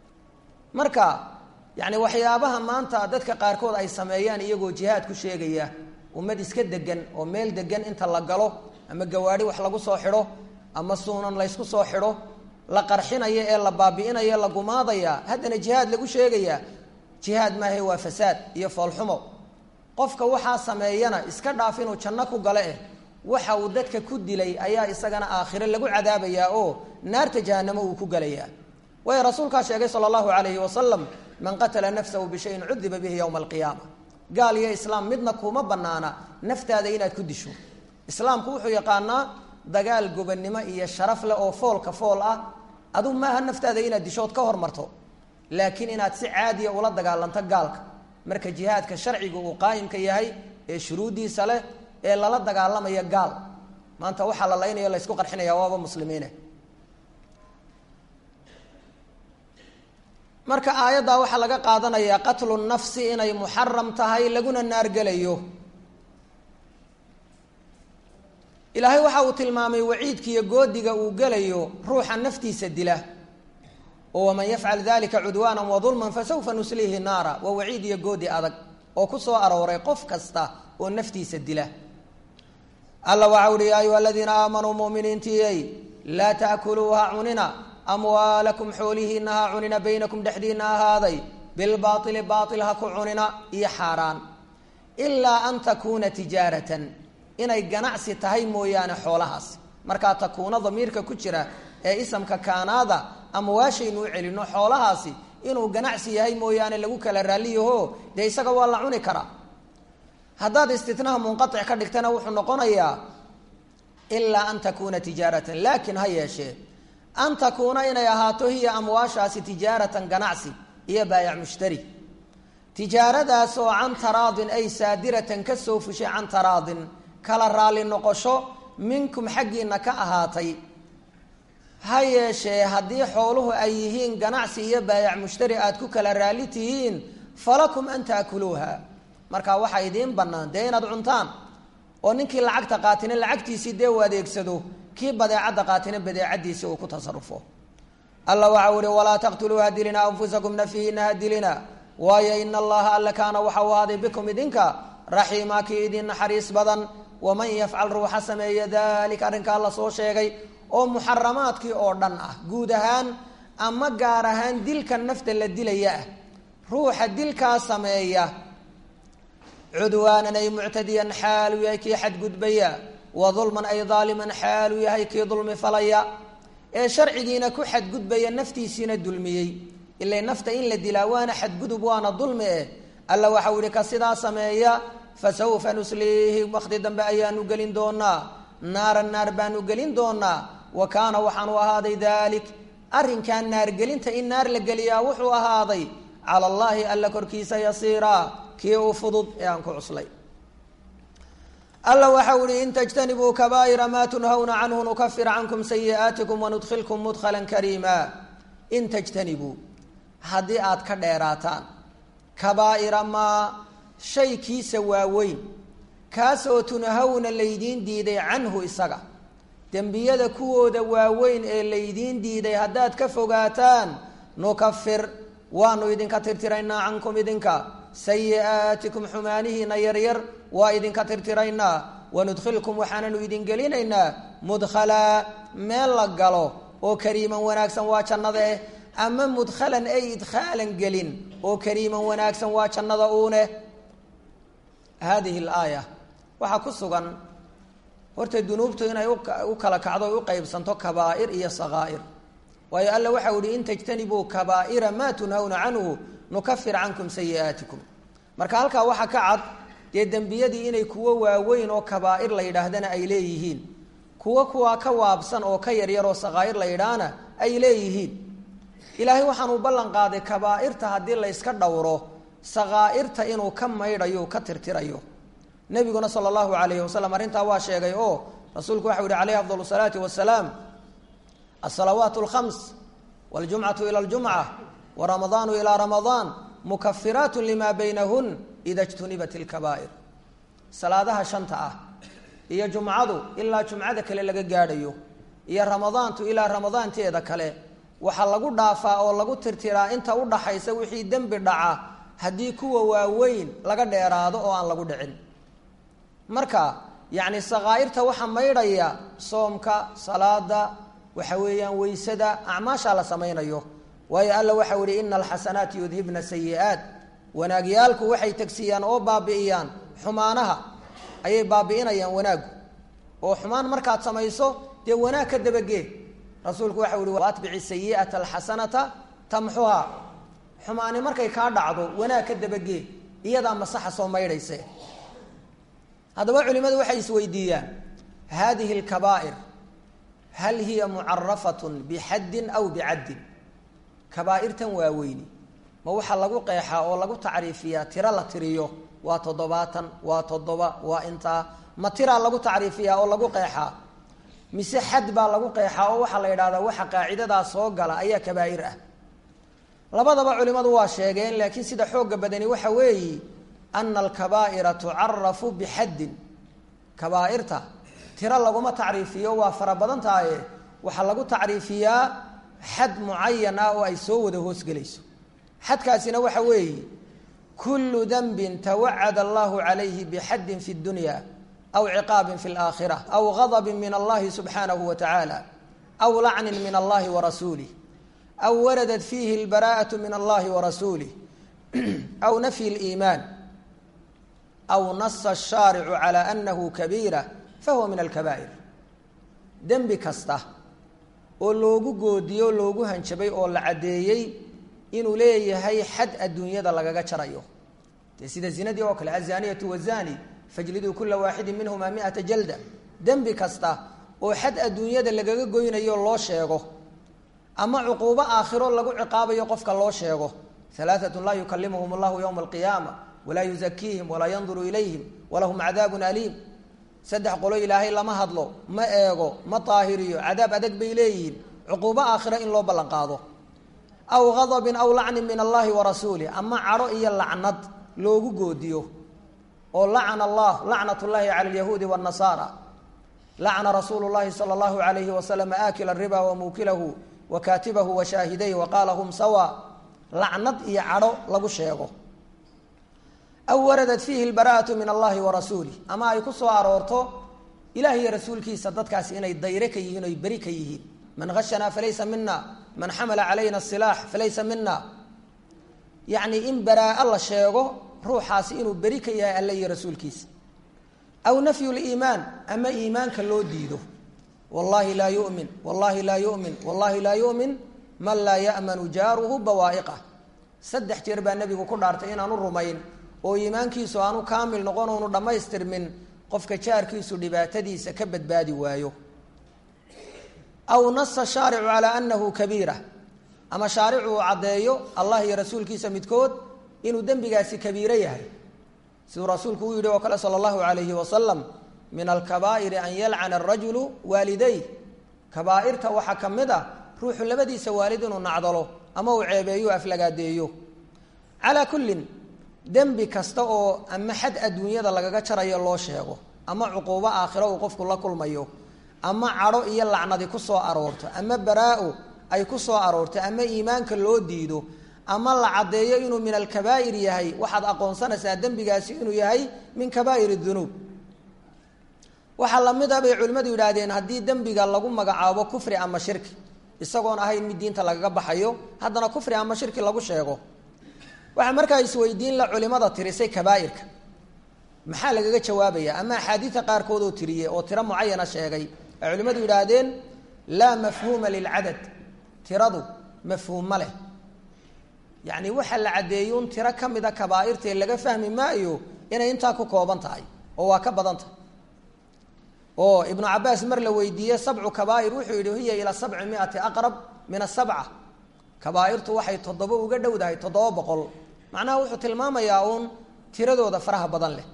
marka yacni waxyaabaha maanta dadka qaarkood ay sameeyaan iyagoo jihaad ku sheegaya ummad iska degan oo meel degan inta la galo ama gawaadhi wax lagu soo xidho ama suunan laysku soo xidho la qarxinaya ee la baabi'inaya la gumaadaya haddana jihaad lagu sheegayaa jihaad maahe waa fasaad iyo foolxumo qofka waxaa sameeyana iska dhaaf inuu janno ku gale eh waxa uu dadka ku dilay ayaa isagana aakhire lagu cadaabayaa oo naarta jahanamo uu ku gelayaa waayo rasuulkaa sheegay sala allahu calayhi wasalam man qatala nafsahu bishayin cudiba bihi yowma alqiyaama gaal iyo islaam midna kuma banaana naftaada inaad ku disho islaamku wuxuu yaqaanaa dagaal gobannimo iyo sharaf leh oo foolka fool ah aduu maaha naftaada inaad dishood ka hormarto laakiin inaad si caadiya ula dagaalanto gaalka marka jihaadka sharciga uu qaayimka yahay ee shuruuddiisa leh ee lala dagaalamaya gaal maanta waxaa la laynaya la ysku qarxinaya waaba muslimiine marka aayaddaa waxaa laga qaadanayaa qatlu nafsi inay muxaram tahay laguna naargelayo ilaahay waxa uu tilmaamay waciidkiiyo goodiga uu gelayo ruuxa naftiisa dila oo waman yafcal dalika cudwaana wadulman fasawfa nuslihi naara waa waciid iyo goodi adag oo ku soo arooray qof kasta oo naftiisa dila alla waxa uhi ya ayuha aladiina aamanuu muminiintiyey laa taakuluuha cunina amwaalakum xoolihiina ha cunina baynakum dhexdiina ahaaday bilbaaili baail ha ku cunina iyo xaaraan ilaa an takuuna tijaaratan inay ganacsi tahay mooyaane xoolahaas markaa takuuna damiirka ku jira ee isamka kaanaada amwaashaynu u celino xoolahaasi inuu ganacsi yahay mooyaane lagu kala raalliyaho dee isaga waa la cuni karaa haddaad istitnaha munqatic ka dhigtana wuxuu noqonayaa ilaa an takuuna tijaaratan laakiin ha yeeshee an takuuna inay ahaato hiya amwaashaasi tijaaratan ganacsi iyo baayac mushtari tijaaradaasoo can taraadin ay saadiratan ka soo fushay can taraadin kala raalli noqosho minkum xaggiina ka ahaatay ha yeeshee haddii xooluhu ay yihiin ganacsi iyo baayac mushtari aad ku kala raalli tihiin falakum an taakuluuha markaa waxaa idiin bannaan dee inaad cuntaan oo ninkii lacagta qaatina lacagtiisii dee u adeegsado kii badeecadda qaatina badeecadiisii uu ku tasarufo alla waxau ihi walaa taqtuluu ha dilina anfusakum nafyihiina ha dilina waayo ina allaha alla kaana waxa u ahaaday bikum idinka raxiima kii idin naxariis badan waman yafcal ruuxa sameeya dalika arrinkaa la soo sheegay oo muxaramaadkii oo dhan ah guud ahaan ama gaar ahaan dilka nafta la dilaya ah ruuxa dilkaa sameeya cudwaanan ay muctadiyan xaaluu yahay kii xadgudbaya wa dulman ay daaliman xaaluu yahay kii dulmi falaya ee sharcigiina ku xadgudbaya naftiisiina dulmiyey ilay nafta in la dilaa waana xadgudub waana dulmi eh alla waxau ihi ka sidaa sameeya fasawfa nusliihi wakti dambe ayaanu gelin doonaa naaran naar baanu gelin doonaa wa kaana waxaanu ahaaday dalik arrinkaa naargelinta in naar la geliyaa wuxuu ahaaday cala allaahi alla korkiisa yasiiraa kii uu fudud ee aan ku cuslay alla waxau ihi in tajtanibuu kabaa'ira maa tunhawna canhu nukafir cankum sayi'aatikum wanudkhilkum mudkhalan kariima in tajtanibuu haddii aad ka dheeraataan kabaa'ira maa shay kiisa waaweyn kaasoo tunhawna laydiin diiday canhu isaga dembiyada kuwooda waaweyn ee laydiin diiday haddaad ka fogaataan nukafir waanu idinka tirtiraynaa cankum idinka sayi'aatikum xumaanihiina yaryar waa idinka tirtiraynaa wanudkhilkum waxaananu idin gelinaynaa mudkhalaa meel la galo oo kariiman wanaagsan waa jannada eh ama mudkhalan ay idkhaalan gelin oo kariiman wanaagsan waa jannada uuneh haadihi alaaya waxaa ku sugan horta dunuubtu inay u kala kacdo o u qeybsanto kabaa'ir iyo sakaa'ir waayo alla waxau ihi in tajtanibuu kabaa'ira maa tunhawna canhu nukafir cankum sayi'aatikum marka halkaa waxaa ka cad dee dembiyadii inay kuwo waaweyn oo kabaa'ir la yidhaahdana ay leeyihiin kuwo kuwaa ka waabsan oo ka yaryar oo sakaa'ir la yidhaahna ay leeyihiin ilaahay waxaanuu ballan qaaday kabaa'irta haddii la yska dhowro sakaa'irta inuu ka maydhayo ka tirtirayo nabiguna sala allahu alayhi wasalam arrintaa waa sheegay oo rasuulku waxau yihi calayhi afdal salaati wasalaam asalawaat alkhams waljumcatu ila aljumca waramadaanu ilaa ramadaan mukafiraat lima baynahun ida jtunibat ilkabaa'ir salaadaha shanta ah iyo jumcadu ilaa jumcada kale laga gaadhayo iyo ramadaantu ilaa ramadaanteeda kale waxaa lagu dhaafaa oo lagu tirtiraa inta udhaxaysa wixii dembi dhaca haddii kuwa waaweyn laga dheeraado oo aan lagu dhicin marka yacni sakaa'irta waxaa maydhaya soomka salaada waxa weeyaan weysada acmaashaa la samaynayo waayo alla waxau ihi ina alxasanaati yudhibna sayi'aat wanaagyaalku waxay tegsiiyaan oo baabi'iyaan xumaanaha ayay baabi'inayaan wanaaggu oo xumaan markaad samayso dee wanaag ka dabagee rasuulku waxau ihi waatbici sayi'ata alxasanata tamxuha xumaani markay kaa dhacdo wanaag ka dabagee iyadaa masaxa soo maydhayse haddaba culimadu waxay isweydiiyaan hadihi lkabaa'ir hal hiya mucarafatun bixaddin aw bicaddin kabaa'irtan waaweyni ma waxaa lagu qeexaa oo lagu tacriifiyaa tiro la tiriyo waa toddobaatan waa toddoba waa intaa ma tiraa lagu tacriifiyaa oo lagu qeexaa mise xad baa lagu qeexaa oo waxaa la yidhahdaa waxa qaacidadaa soo gala ayaa kabaa'ir ah labadaba culimadu waa sheegeen laakiin sida xooga badani waxa weeyi ana alkabaa'ira tucarafu bixaddin kabaa'irta tiro laguma tacriifiyo waa fara badan tahaye waxaa lagu tacriifiyaa xad mucayan ah oo ay soo wada hoosgelayso xadkaasina waxa weeye kullu danbin tawacada allahu calayhi bixaddin fi dunya aw ciqaabin fi laakhira aw gadabin min allahi subxaanahu wa tacaala aw lacnin min allahi wa rasuulih aw waradat fiihi albaraa'atu min allahi wa rasuulih aw nafyi liimaan aw nasa ashaaricu calaa anahu kabiira fahuwa min alkabaa'ir dembi kasta oo loogu goodiyey oo loogu hanjabay oo la caddeeyey inuu leeyahay xad adduunyada lagaga jarayo dee sida zinadii oo kale azaniyatu wazani fajliduu kula waaxidin minhumaa miata jalda dembi kasta oo xad adduunyada lagaga goynayo loo sheego ama cuquubo aakhiro lagu ciqaabayo qofka loo sheego alaaatun laa yukalimuhum allahu yowma alqiyaama walaa yuzakiihim walaa yanduru ilayhim walahum cadaabun aliim saddex qolo ilaahay lama hadlo ma eego ma daahiriyo cadaab adag bay leeyihiin cuquubo aakhiro in loo ballan qaado aw gadabin aw lacnin min allahi wa rasuulih ama cadho iyo lacnad loogu goodiyo oo lacana allah lacnat llahi cala alyahuudi wاnnasaara lacna rasuulu llahi sala allahu alayhi wasalam aakila riba wamuukilahu wa kaatibahu wa shaahidayh wa qaala hum sawa lacnad iyo cadho lagu sheego aw waradat fiihi lbaraa'atu min allahi wa rasuulih ama ay ku soo aroorto ilaah iyo rasuulkiisa dadkaasi inay dayre ka yihiin oy beri ka yihiin man hashanaa falaysa mina man xamala calayna asilaax falaysa mina yacni in baraa la sheego ruuxaasi inuu beri ka yahay alle iyo rasuulkiisa aw nafyu liimaan ama iimaanka loo diido wallahi laa yumin wallahi laa yumin wallahi laa yumin man laa ya'manu jaaruhu bawaa'iqah saddex jeer baa nebigu ku dhaartay inaanu rumayn oo iimaankiisu aanu kaamil noqon oonu dhammaystirmin qofka jaarkiisu dhibaatadiisa ka badbaadi waayo aw nasa shaaricu calaa anahu kabiira ama shaaricu uu caddeeyo allah iyo rasuulkiisa midkood inuu dembigaasi kabiiro yahay siduu rasuulku u yidhi oo kale sala allahu alayhi wasalam min alkabaa'iri an yalcana arajulu waaliday kabaa'irta waxaa ka mid ah ruuxu labadiisa waalid inuu nacdalo ama uu ceebeeyo aflagaadeeyo calaa kullin dembi kasta oo ama xad adduunyada lagaga jarayo loo sheego ama cuquubo aakhiro uu qofku la kulmayo ama cadho iyo lacnadi ku soo aroorto ama baraa-o ay ku soo aroorto ama iimaanka loo diido ama la caddeeyo inuu min alkabaa'ir yahay waxaad aqoonsanaysaa dembigaasi inuu yahay min kabaa'ir dunuub waxaa lamid a bay culimmadu yidhaahdeen haddii dembiga lagu magacaabo kufri ama shirki isagoon ahayn mid diinta lagaga baxayo haddana kufri ama shirki lagu sheego waxaa markaa isweydiin la culimada tirisay kabaa'irka maxaa lagaga jawaabaya ama axaadiida qaarkood oo tiriyey oo tiro mucayana sheegay ay culimmadu yidhaahdeen laa mafhuuma lilcadad tiradu mafhuum ma leh yacni waxaa la caddeeyey un tiro ka mida kabaa'irtae laga fahmi maayo inay intaa ku kooban tahay oo waa ka badan tahay oo ibnu cabaas mar la weydiiyey sabcu kabaa'ir wuxuu yidhi hiya ilaa sabci miati aqrab min asabca kabaa'irtu waxay toddoba uga dhowdahay toddoba boqol macnaha wuxuu tilmaamayaa uun tiradooda faraha badan leh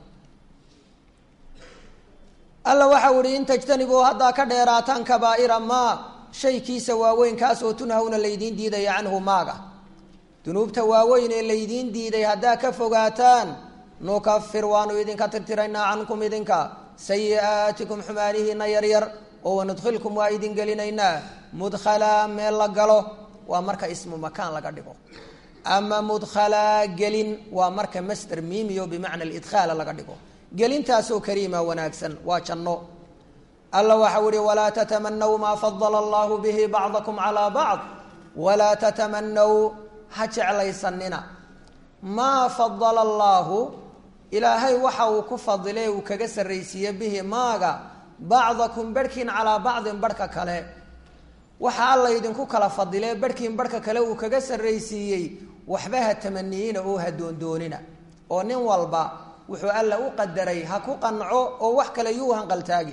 alla waxau ihi in tajtanibuu haddaa ka dheeraataan kabaa'ira maa shaykiisa waaweyn kaas oo tunhawna laydiin diidaya canhu maaga dunuubta waaweyn ee laydiin diiday haddaa ka fogaataan nukafir waanu idinka tirtiraynaa cankum idinka sayi-aatikum xumaanihiina yaryar oo wanudkhilkum waa idin gelinaynaa mudkhalaa meel la galo waa marka ismu makaan laga dhigo ama mudkhalaa gelin waa marka master miimiyo bimacna lidkhaala laga dhigo gelintaasoo kariima wanaagsan waa janno alla waxau ihi walaa tatamanaw maa fadala allahu bihi bacdakum calaa bacd walaa tatamanaw ha jeclaysanina maa fadala allaahu ilaahay waxa uu ku fadile uu kaga sarraysiiye bihi maaga bacdakum barhkiin calaa bacdin barhka kale waxa alla idinku kala fadile barhkiin barhka kale uu kaga sarraysiiyey waxba ha tamaniyiina oo ha doondoonina oo nin walba wuxuu alla u qadaray ha ku qanco oo wax kale yuu hanqaltaagi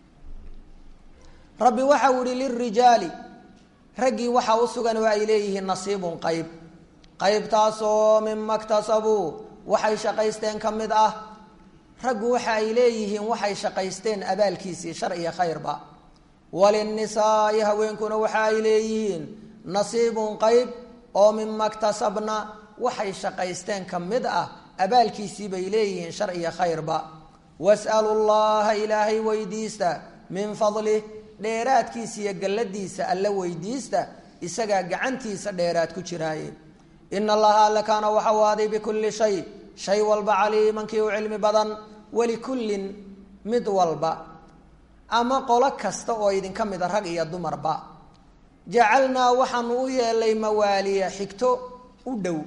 rabbi waxau ihi lirijaali raggii waxaa u sugan oo ay leeyihiin nasiibun qayb qaybtaasoo mima ktasabuu waxay shaqaysteen ka mid ah raggu waxa ay leeyihiin waxay shaqaysteen abaalkiisii shar iyo khayrba walinnisaai haweenkuna waxa ay leeyihiin nasiibun qayb oo mima ktasabna waxay shaqaysteen ka mid ah abaalkiisii bay leeyihiin shar iyo khayrba was'alu llaha ilaahay weydiista min fadlih dheeraadkiisa iyo galladiisa alla weydiista isagaa gacantiisa dheeraad ku jiraaye ina allaha alle kaana waxa u aaday bikulli shay shay walba caliimankii u cilmi badan walikullin mid walba ama qolo kasta oo idinka mida rag iyo dumarba jacalnaa waxaanu u yeelay mawaaliya xigto u dhow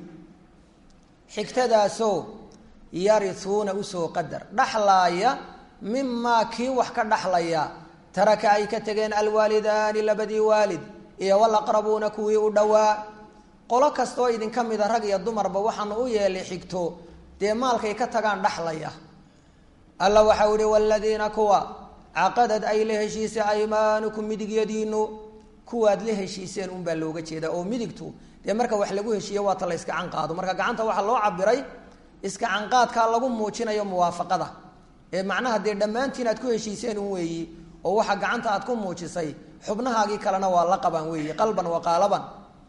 xigtadaasoo yarisuuna usoo qadar dhaxlaaya mimaa kii wax ka dhaxlaya taraka ay ka tegeen alwaalidaani labadii waalid iyo walaqrabuuna kuwii u dhowaa qolo kastaoo idinka mida rag iyo dumarba waxaanu u yeelay xigto dee maalkay ka tagaan dhaxlaya alla waxau ihi waladiina kuwa caqadad ay la heshiisay aymaanukum midigyadiinu kuwaad la heshiiseen unbaa looga jeedaa oo midigtu dee marka wax lagu heshiiye waata la iska canqaado marka gacanta waxaa loo cabiray iska canqaadkaa lagu muujinayo muwaafaqada ee macnaha dee dhammaantiin aad ku heshiiseen un weeyi oo waxa gacanta aad ku muujisay xubnahaagii kalena waa la qabaan weeyi qalban wa qaalaban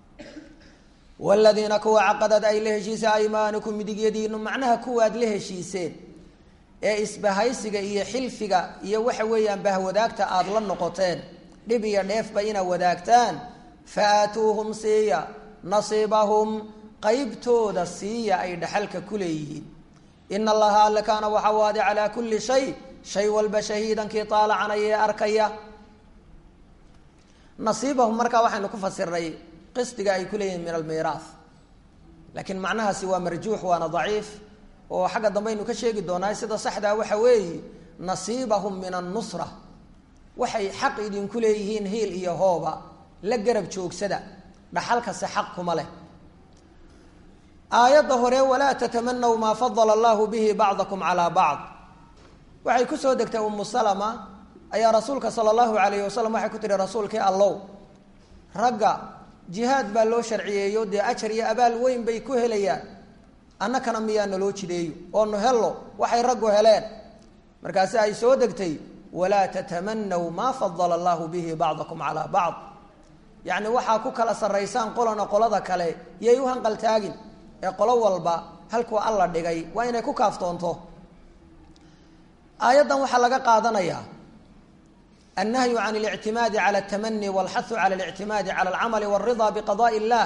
waladiina kuwa caqadad ay la heshiisay aymaanukum midigyadiinu macnaha kuwaad la heshiiseen ee isbahaysiga iyo xilfiga iyo waxa weeyaan bahwadaagta aada la noqoteen dhib iyo dheefba inaad wadaagtaan fa aatuuhum siiya nasiibahum qaybtooda siiya ay dhaxalka ku leeyihiin ina allaha alle kaana waxa u aaday calaa kulli shay shay walba shahiidankii taalacanaya ee arkaya nasiibahum markaa waxaynu ku fasirnay qisdiga ay ku leeyihiin min almiiraah laakiin macnahaasi waa marjuux waana daciif oo xagga dambe aynu ka sheegi doonaa sida saxdaa waxa weeye nasiibahum min annusra waxay xaq idinku leeyihiin hiil iyo hooba la garab joogsada dhaxalkase xaq kuma leh aayadda hore walaa tatamanaw maa fadala allahu bihi bacdakum calaa bacd waxay kusoo degtay umu salama ayaa rasuulka sala allahu alayhi wasalam waxay ku tihi rasuulkii allow ragga jihaad baa loo sharciyeeyo dee ajar iyo abaal weyn bay ku helayaan annakana miyaa naloo jideeyo oo nu hello waxay raggu heleen markaasi ay soo degtay walaa tatamanaw maa fadala allahu bihi bacdakum calaa bacd yacni waxaa ku kala sarraysaan qolana qolada kale yay u hanqaltaagin ee qolo walba halkuu alla dhigay waa inay ku kaaftoonto aayaddan waxaa laga qaadanayaa annahyu can اlictimaadi cala اtamani walxahu cala اlictimaadi cala alcamali wاlridaa biqadaءi اllah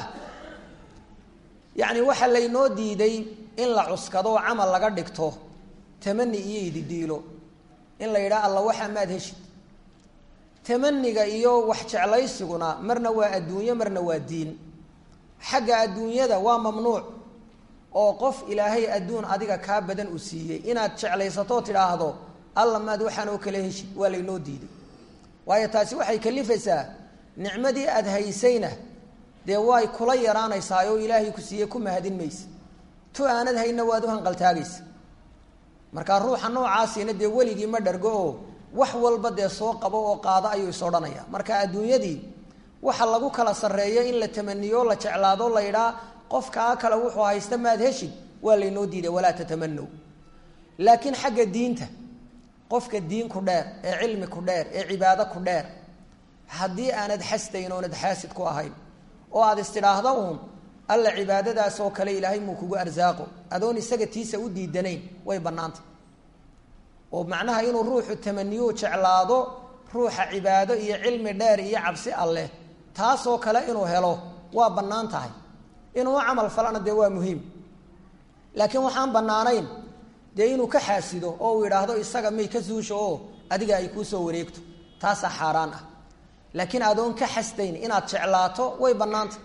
yacni waxaa laynoo diiday in la cuskado oo camal laga dhigto tamani iyo ididiilo in la yidhaha alla waxaa maad heshid tamaniga iyo wax jeclaysiguna marna waa adduunyo marna waa diin xagga adduunyada waa mamnuuc oo qof ilaahay adduun adiga kaa badan u siiyey inaad jeclaysatoo tidhaahdo alla maad waxaan oo kale heshid waa laynoo diiday waayo taasi waxay kalifaysaa nicmadii aada haysayna dee way kula yaraanaysaa oo ilaahay ku siiyey ku mahadin maysa tu aanad hayna waad u hanqaltaagaysa markaa ruuxa noocaasina dee weligii ma dhargo oo wax walba dee soo qabo oo qaado ayuu is odhanaya marka adduunyadii waxa lagu kala sarreeyo in la tamaniyo la jeclaado la yidhaa qofkaa kale wuxuu haysta maad heshid waa laynoo diiday walaa tatamanow laakiin xagga diinta qofka diin ku dheer ee cilmi ku dheer ee cibaado ku dheer haddii aanad xastayn oonad xaasid ku ahayn oo aada istidhaahda uun alla cibaadadaas oo kale ilaahay muu kugu arsaaqo adoon isaga tiisa u diidanayn way bannaantay oo macnaha inuu ruuxu tamaniyo jeclaado ruuxa cibaado iyo cilmi dheer iyo cabsi alleh taasoo kale inuu helo waa bannaan tahay inuu camal falana dee waa muhiim laakiin waxaan bannaanayn dee inuu ka xaasido oo uu yidhaahdo isaga may ka suusho oo adiga ay kuu soo wareegto taasaa xaaraan ah laakiin adoon ka xasdayn inaad jeclaato way bannaantay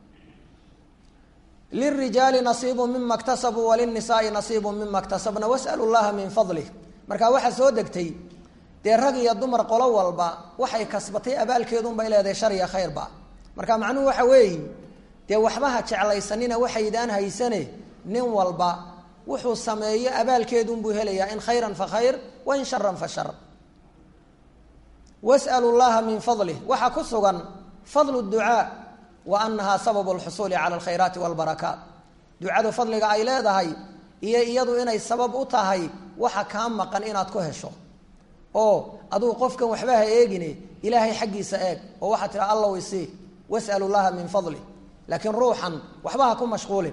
lirijaali nasiibu mima ktasabuu walinisaai nasiibu mima ktasabna wasalu llaha min fadlih markaa waxaa soo degtay dee rag iyo dumar qolo walba waxay kasbatay abaalkeedunbay leedahay shariya khayrba marka macnuhu waxa weeye dee waxbaha jeclaysanina waxaydaan haysane nin walba wuxuu sameeyo abaalkeedunbuu helayaa in khayran fa khayr wa in sharan fa shar was'alu llaha min fadlih waxaa ku sugan fadlu ducaa wa anahaa sababu lxusuuli cala alkhayraati walbarakaat ducadu fadliga ay leedahay iyo iyadu inay sabab u tahay waxa kaa maqan inaad ku hesho oo aduu qofkan waxba ha eegine ilaahay xaggiisa eeg oo waxaad tiha alla weysii was'alu llaha min fadlih laakiin ruuxan waxba ha ku mashquulin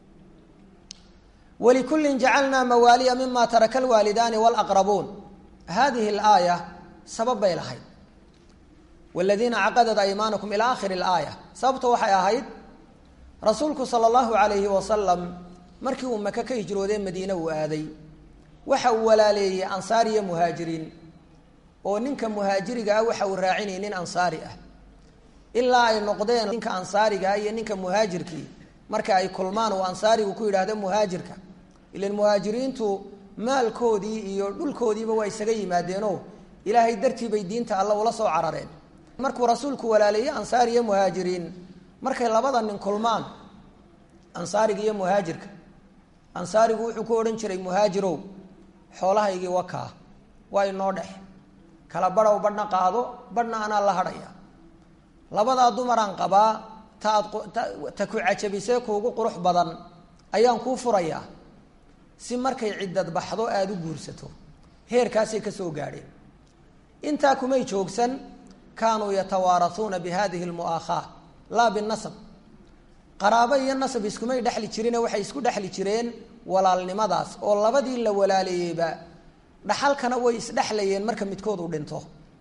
walikullin jacalnaa mawaaliya mima taraka alwaalidaani walaqrabuun hadihi alaaya sabab bay lahayd waladiina caqadat aymaanukum ilaa akhiri alaaya sababta waxay ahayd rasuulku sala allahu calayhi wasalam markii uu maka ka hijroodee madiine uu aaday waxa uu walaaleeyey ansaar iyo muhaajiriin oo ninka muhaajiriga ah waxa uu raacinayay nin ansaari ah ilaa ay noqdeen ninka ansaarigaa iyo ninka muhaajirkii marka ay kulmaan uu ansaarigu ku yidhaahdo muhaajirka ilan muhaajiriintu maalkoodii iyo dhulkoodiiba waa isaga yimaadeenoo ilaahay dartii bay diinta alla ula soo carareen markuu rasuulku walaaleeyey ansaar iyo muhaajiriin markay labada nin kulmaan ansaariga iyo muhaajirka ansaarigu wuxuu ku odhan jiray muhaajirow xoolahaygii wakaa waa inoo dhex kala badhow badhna qaado badhna anaa la hadhaya labadaa dumaraan qabaa ta aad ta ku cajabisee kuugu qurux badan ayaan kuu furayaa si markay ciddad baxdo aada u guursato heerkaasay ka soo gaadheen intaa kumay joogsan kaanuu yatawaarasuuna bi hadihi lmu'aakhaa laa binasab qaraabo iyo nasab iskumay dhexli jirine waxay isku dhexli jireen walaalnimadaas oo labadii la walaaleeyeyba dhaxalkana way isdhexlayeen marka midkood uu dhinto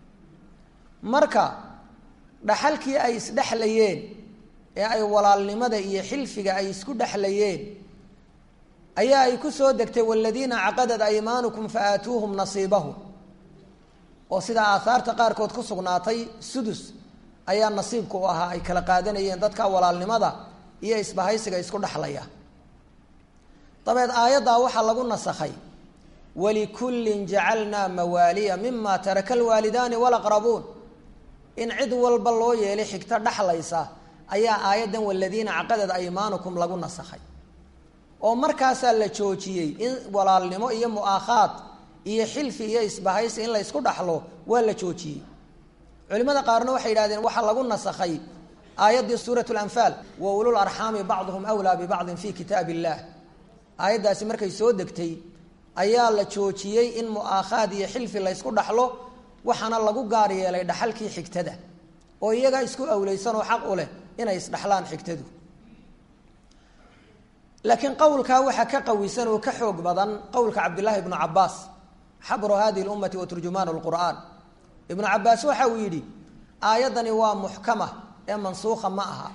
marka dhaxalkii ay isdhexlayeen ee ay walaalnimada iyo xilfiga ay isku dhexlayeen ayaa ay ku soo degtay waladiina caqadat aymaanukum fa aatuuhum nasiibahum oo sidaa aahaarta qaarkood ku sugnaatay sudus ayaa nasiibka u ahaa ay kala qaadanayeen dadka walaalnimada iyo isbahaysiga isku dhexlaya dabeed aayaddaa waxaa lagu nasakhay walikullin jacalnaa mawaaliya mima taraka alwaalidaani walaqrabuun in cid walba loo yeelay xigto dhexlaysa ayaa aayaddan waladiina caqadad aymaanukum lagu nasakhay oo markaasaa la joojiyey in walaalnimo iyo mu'aakhaad iyo xilfi iyo isbahaysi in la ysku dhaxlo waa la joojiyey culimada qaarna waxay yidhahdeen waxaa lagu nasakhay aayaddii suurat lanfaal wa ulul arxaami bacduhum wlaa bibacdin fi kitaab illah aayaddaasi markay soo degtay ayaa la joojiyey in mu'aakhaad iyo xilfi la ysku dhaxlo waxaana lagu gaar yeelay dhaxalkii xigtada oo iyagaa isku awleysan oo xaq u leh inay isdhaxlaan xigtadu laakiin qowlkaa waxaa ka qawisan oo ka xoog badan qowlka cabdillaahi ibnu cabaas xabru hadihi lummati wa turjumaan lqur'aan ibnu cabaas waxa uu yidhi aayaddani waa muxkama ee mansuukha ma aha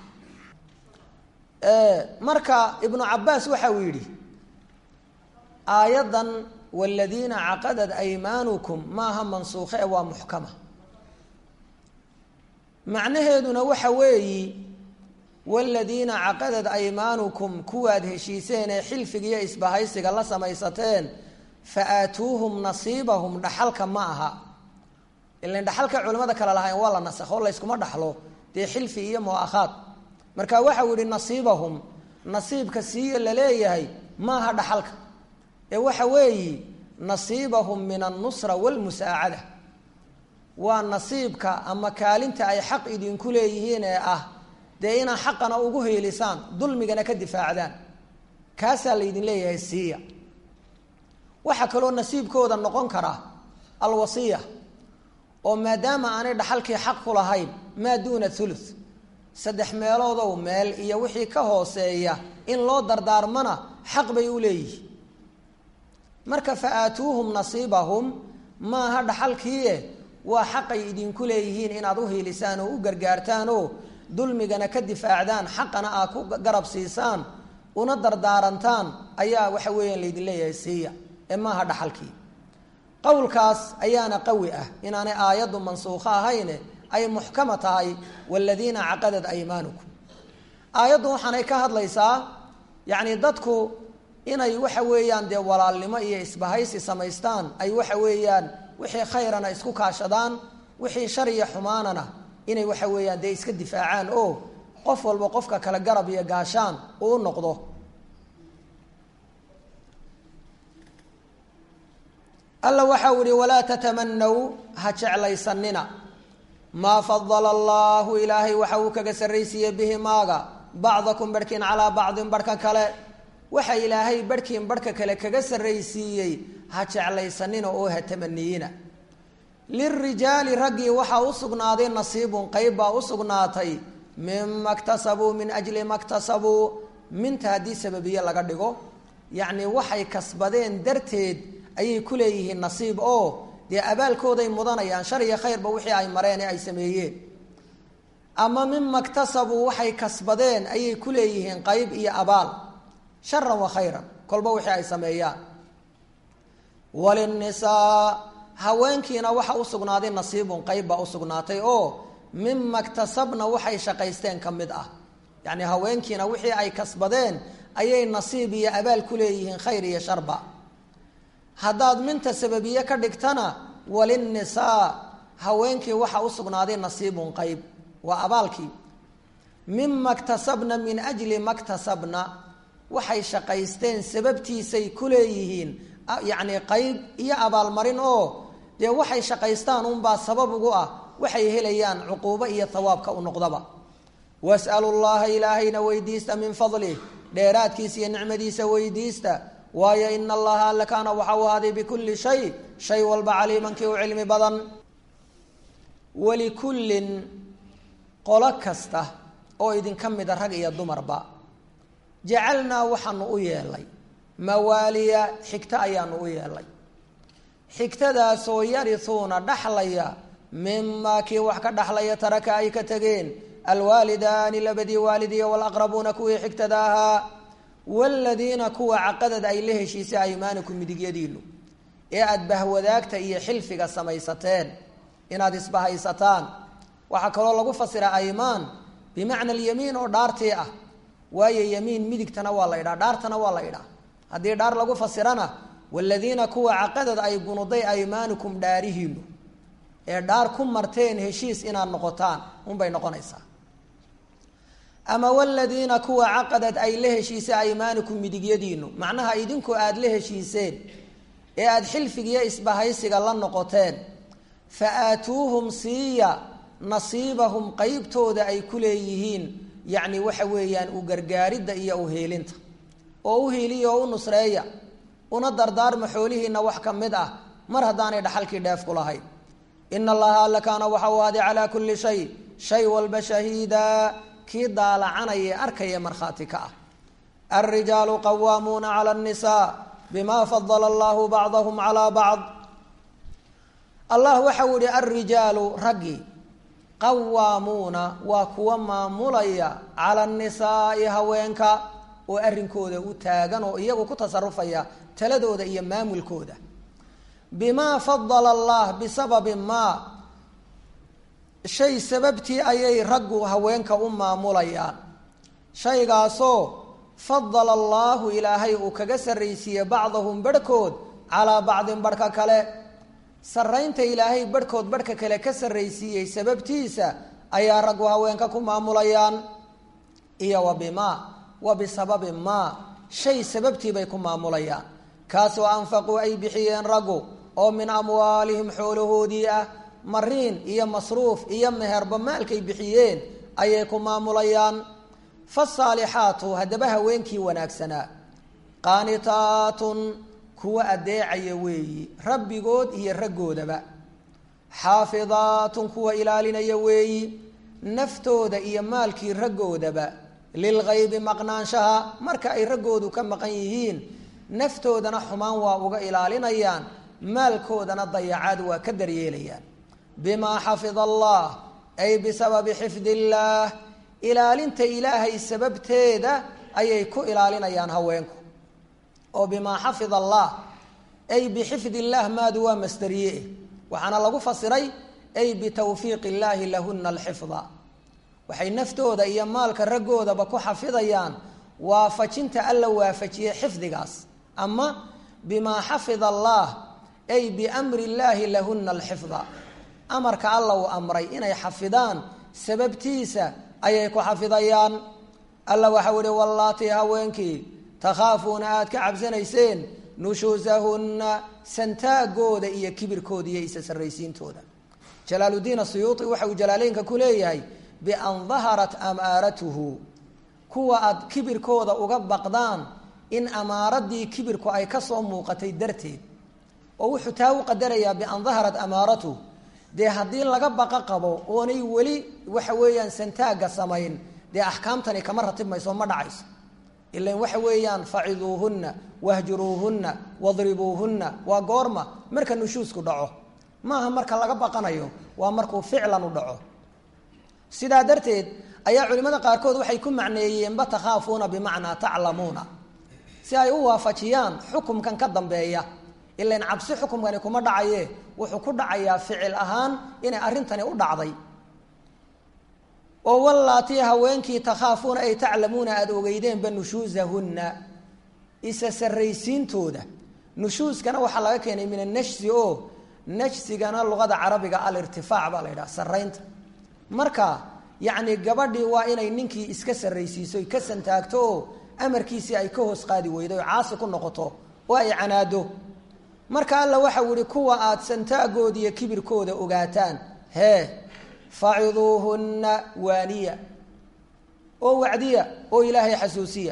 marka ibnu cabaas waxa uu yidhi aayaddan waladiina caqadat aymaanukum maaha mansuukhe ee waa muxkama macnaheeduna waxa weeyi waladiina caqadat aymaanukum kuwaad heshiiseen ee xilfiga iyo isbahaysiga la samaysateen fa aatuuhum nasiibahum dhaxalka ma aha ilan dhaxalka culimada kale lahayn waa la nasakho layskuma dhaxlo dee xilfi iyo mu'akhaad marka waxa uu yihi nasiibahum nasiibka siiya laleeyahay maaha dhaxalka ee waxa weeyi nasiibahum min annusra walmusaacada waa nasiibka ama kaalinta ay xaq idinku leeyihiin ee ah dee inaa xaqana ugu heelisaan dulmigana ka difaacdaan kaasaa laydin leeyahay siiya waxaa kaloo nasiibkooda noqon kara alwasiya oo maadaama aanay dhaxalkii xaq ku lahayn maa duuna thuluth saddex meeloodow meel iyo wixii ka hooseeya in loo dardaarmana xaq bay u leeyihiin marka fa aatuuhum nasiibahum maaha dhaxalkiie waa xaqay idinku leeyihiin inaad u hiilisaan oo u gargaartaan oo dulmigana ka difaacdaan xaqana aad ku garab siisaan una dardaarantaan ayaa waxa weeyaan laydin leeyahay siiya ee maaha dhaxalkii qowlkaas ayaana qawi ah inaanay aayaddu mansuukho ahayne ay muxkama tahay waladiina caqadat aymaanukum aayaddu waxaanay ka hadlaysaa yacni dadku inay waxa weeyaan dee walaalnimo iyo isbahaysi samaystaan ay waxa weeyaan wixii khayrana isku kaashadaan wixii shar iyo xumaanana inay waxa weeyaan dee iska difaacaan oo qof walba qofka kale garab iyo gaashaan uu u noqdo alla waxau ihi walaa tatamanaw ha jeclaysanina maa fadala allaahu ilaahay waxa uu kaga sarraysiiyey bihi maaga bacdakum barhkiin calaa bacdin barhka kale waxa ilaahay barhkiin barhka kale kaga sarraysiiyey ha jeclaysanina oo ha tamaniyina lirijaali raggii waxaa u sugnaaday nasiibun qeyb baa u sugnaatay mima ktasabuu min ajli ma ktasabuu minta haddii sababiye laga dhigo yacni waxay kasbadeen darteed ayay ku leeyihiin nasiib oo dee abaalkooday mudanayaan shar iyo khayrba wixii ay mareen ee ay sameeyeen ama mima ktasabuu waxay kasbadeen ayay ku leeyihiin qeyb iyo abaal sharan wa khayran kolba wixii ay sameeyaan walinisaa haweenkiina waxa u sugnaaday nasiibun qeyb baa usugnaatay oo mima ktasabna waxay shaqaysteen ka mid ah yacni haweenkiina wixii ay kasbadeen ayay nasiib iyo abaal ku leeyihiin khayr iyo sharba haddaad minta sababiye ka dhigtana walinisaa haweenkii waxa u sugnaaday nasiibun qeyb waa abaalkii mima ktasabna min ajli ma ktasabna waxay shaqaysteen sababtiisay ku leeyihiin yacni qeyb iyo abaalmarin oo dee waxay shaqaystaan unbaa sabab ugu ah waxay helayaan cuquubo iyo hawaabka u noqdaba was'alu llaha ilaahayna weydiista min fadlih dheeraadkiisa iyo nicmadiisa weydiista waayo ina allaha alla kaana waxa u ahaaday bikulli shay shay walba caliimankii u cilmi badan walikullin qolo kasta oo idinka mida rag iyo dumarba jacalnaa waxaanu u yeelay mawaaliya xigto ayaanu u yeelay xigtadaasoo yarisuuna dhaxlaya mimaa kii wax ka dhaxlaya taraka ay ka tegeen alwaalidaani labadii waalid iyo walaqrabuuna kuwii xigtada ahaa waaladiina kuwa caqadad ay la heshiisay aymaanikum midigyadiinu ee aada bahwadaagta iyo xilfiga samaysateen inaad isbahaysataan waxaa kaloo lagu fasira aymaan bimacna alyamiin oo dhaartii ah waayo yamiin midigtana waa la idhaa dhaartana waa la idhaa haddii dhaar lagu fasirana waladiina kuwa caqadad ay gunuday aymaanikum dhaarihiinu ee dhaar ku marteen heshiis inaad noqotaan unbay noqonaysaa ama waladiina kuwa caqadad ay la heshiisay aymaanikum midigyadiinu macnaha idinku aada la heshiiseen ee aada xilfigiiyo isbahaysiga la noqoteen fa aatuuhum siiya nasiibahum qeybtooda ay ku leeyihiin yacni waxa weeyaan u gargaaridda iyo uheelinta oo u hiiliya oo u nusreeya una dardaarma xoolihiina wax ka mid ah mar haddaanay dhaxalkii dheef ku lahayn ina allaha alla kaana waxa uu ahday calaa kulli shay shay walba shahiida kii daalacanaya arkaya markhaati ka ah alrijaalu qawaamuuna cala annisaa bima fadala allahu bacdahum calaa bacd allah waxau yihi alrijaalu raggii qawaamuuna waa kuwa maamulaya cala annisaai haweenka oo arrinkooda u taagan oo iyagu ku tasarufaya taladooda iyo maamulkooda bimaa fadala allah bisababi maa shay sababtii ayay raggu haweenka u maamulayaan shaygaasoo fadala allaahu ilaahay uu kaga sarraysiiyey bacdahum barhkood calaa bacdin barhka kale sarraynta ilaahay barhkood barhka kale ka sarraysiiyey sababtiisa ayaa raggu haweenka ku maamulayaan iyo wa bimaa wa bisababi maa shay sababtii bay ku maamulayaan kaasoo anfaquu ay bixiyeen raggu oo min amwaalihim xoolahoodii ah mariin iyo masruuf iyo meherba maalkay bixiyeen ayay ku maamulayaan fasaalixaatu haddaba haweenkii wanaagsanaa qaanitaatun kuwa adeecaya weeyi rabbigood iyo raggoodaba xaafidaatun kuwa ilaalinaya weeyi naftooda iyo maalkii raggoodaba lilgaybi maqnaanshaha marka ay raggoodu ka maqan yihiin naftoodana xumaan waa uga ilaalinayaan maalkoodana dayacaad waa ka daryeelayaan bimaa xafida allah ay bisababi xifdi illaah ilaalinta ilaahay sababteeda ayay ku ilaalinayaan haweenku oo bimaa xafida allah ay bixifdi illaah maadu waa masdariye waxaana lagu fasiray ay bitawfiiq illaahi lahuna alxifda waxay naftooda iyo maalka raggoodaba ku xafidayaan waafajinta alla waafajiye xifdigaas ama bimaa xafida allah ay biamri illaahi lahuna alxifda amarka alla uu amray inay xafidaan sababtiisa ayay ku xafidayaan alla waxau ihi wallaatii haweenkii takhaafuuna aada ka cabsanayseen nushuusahunna santaagooda iyo kibirkooda iyo isa sarraysiintooda jalaaludiin asuyuuti waxa uu jalaaleynka ku leeyahay bian daharat amaaratuhu kuwa aad kibirkooda uga baqdaan in amaaradii kibirku ay kasoo muuqatay darteed oo wuxuu taa u qadarayaa bian daharat amaaratuhu dee haddii laga baqa qabo oonay weli waxa weeyaan santaagga samayn dee axkaamtani kama ratib mayso ma dhacayso ilan waxa weeyaan faciduuhunna wahjuruuhunna wadribuuhunna waa goorma marka nushuusku dhaco maaha marka laga baqanayo waa markuu ficlan u dhaco sidaa darteed ayaa culimmada qaarkood waxay ku macneeyeenba takhaafuuna bimacnaa taclamuuna si ay u waafajiyaan xukumkan ka dambeeya ilan cabsi xukumkani kuma dhacaye wuxuu ku dhacayaa ficil ahaan inay arrintani u dhacday oo wallaatii haweenkii takhaafuuna ay taclamuuna aada ogeydeenba nushuusahunna isa sarraysiintooda nushuuskana waxaa laga keenay min annashsi oo najsigana luqada carabiga alirtifaac baa la yidhaha sarraynta marka yacni gabadhii waa inay ninkii iska sarraysiiso ka santaagto oo amarkiisii ay ka hoos qaadi weydo o caasi ku noqoto oo ay canaado marka alla waxau yihi kuwa aada santaagooda iyo kibirkooda ogaataan hee faciduuhunna waaniya oo wacdiya oo ilaahay xasuusiya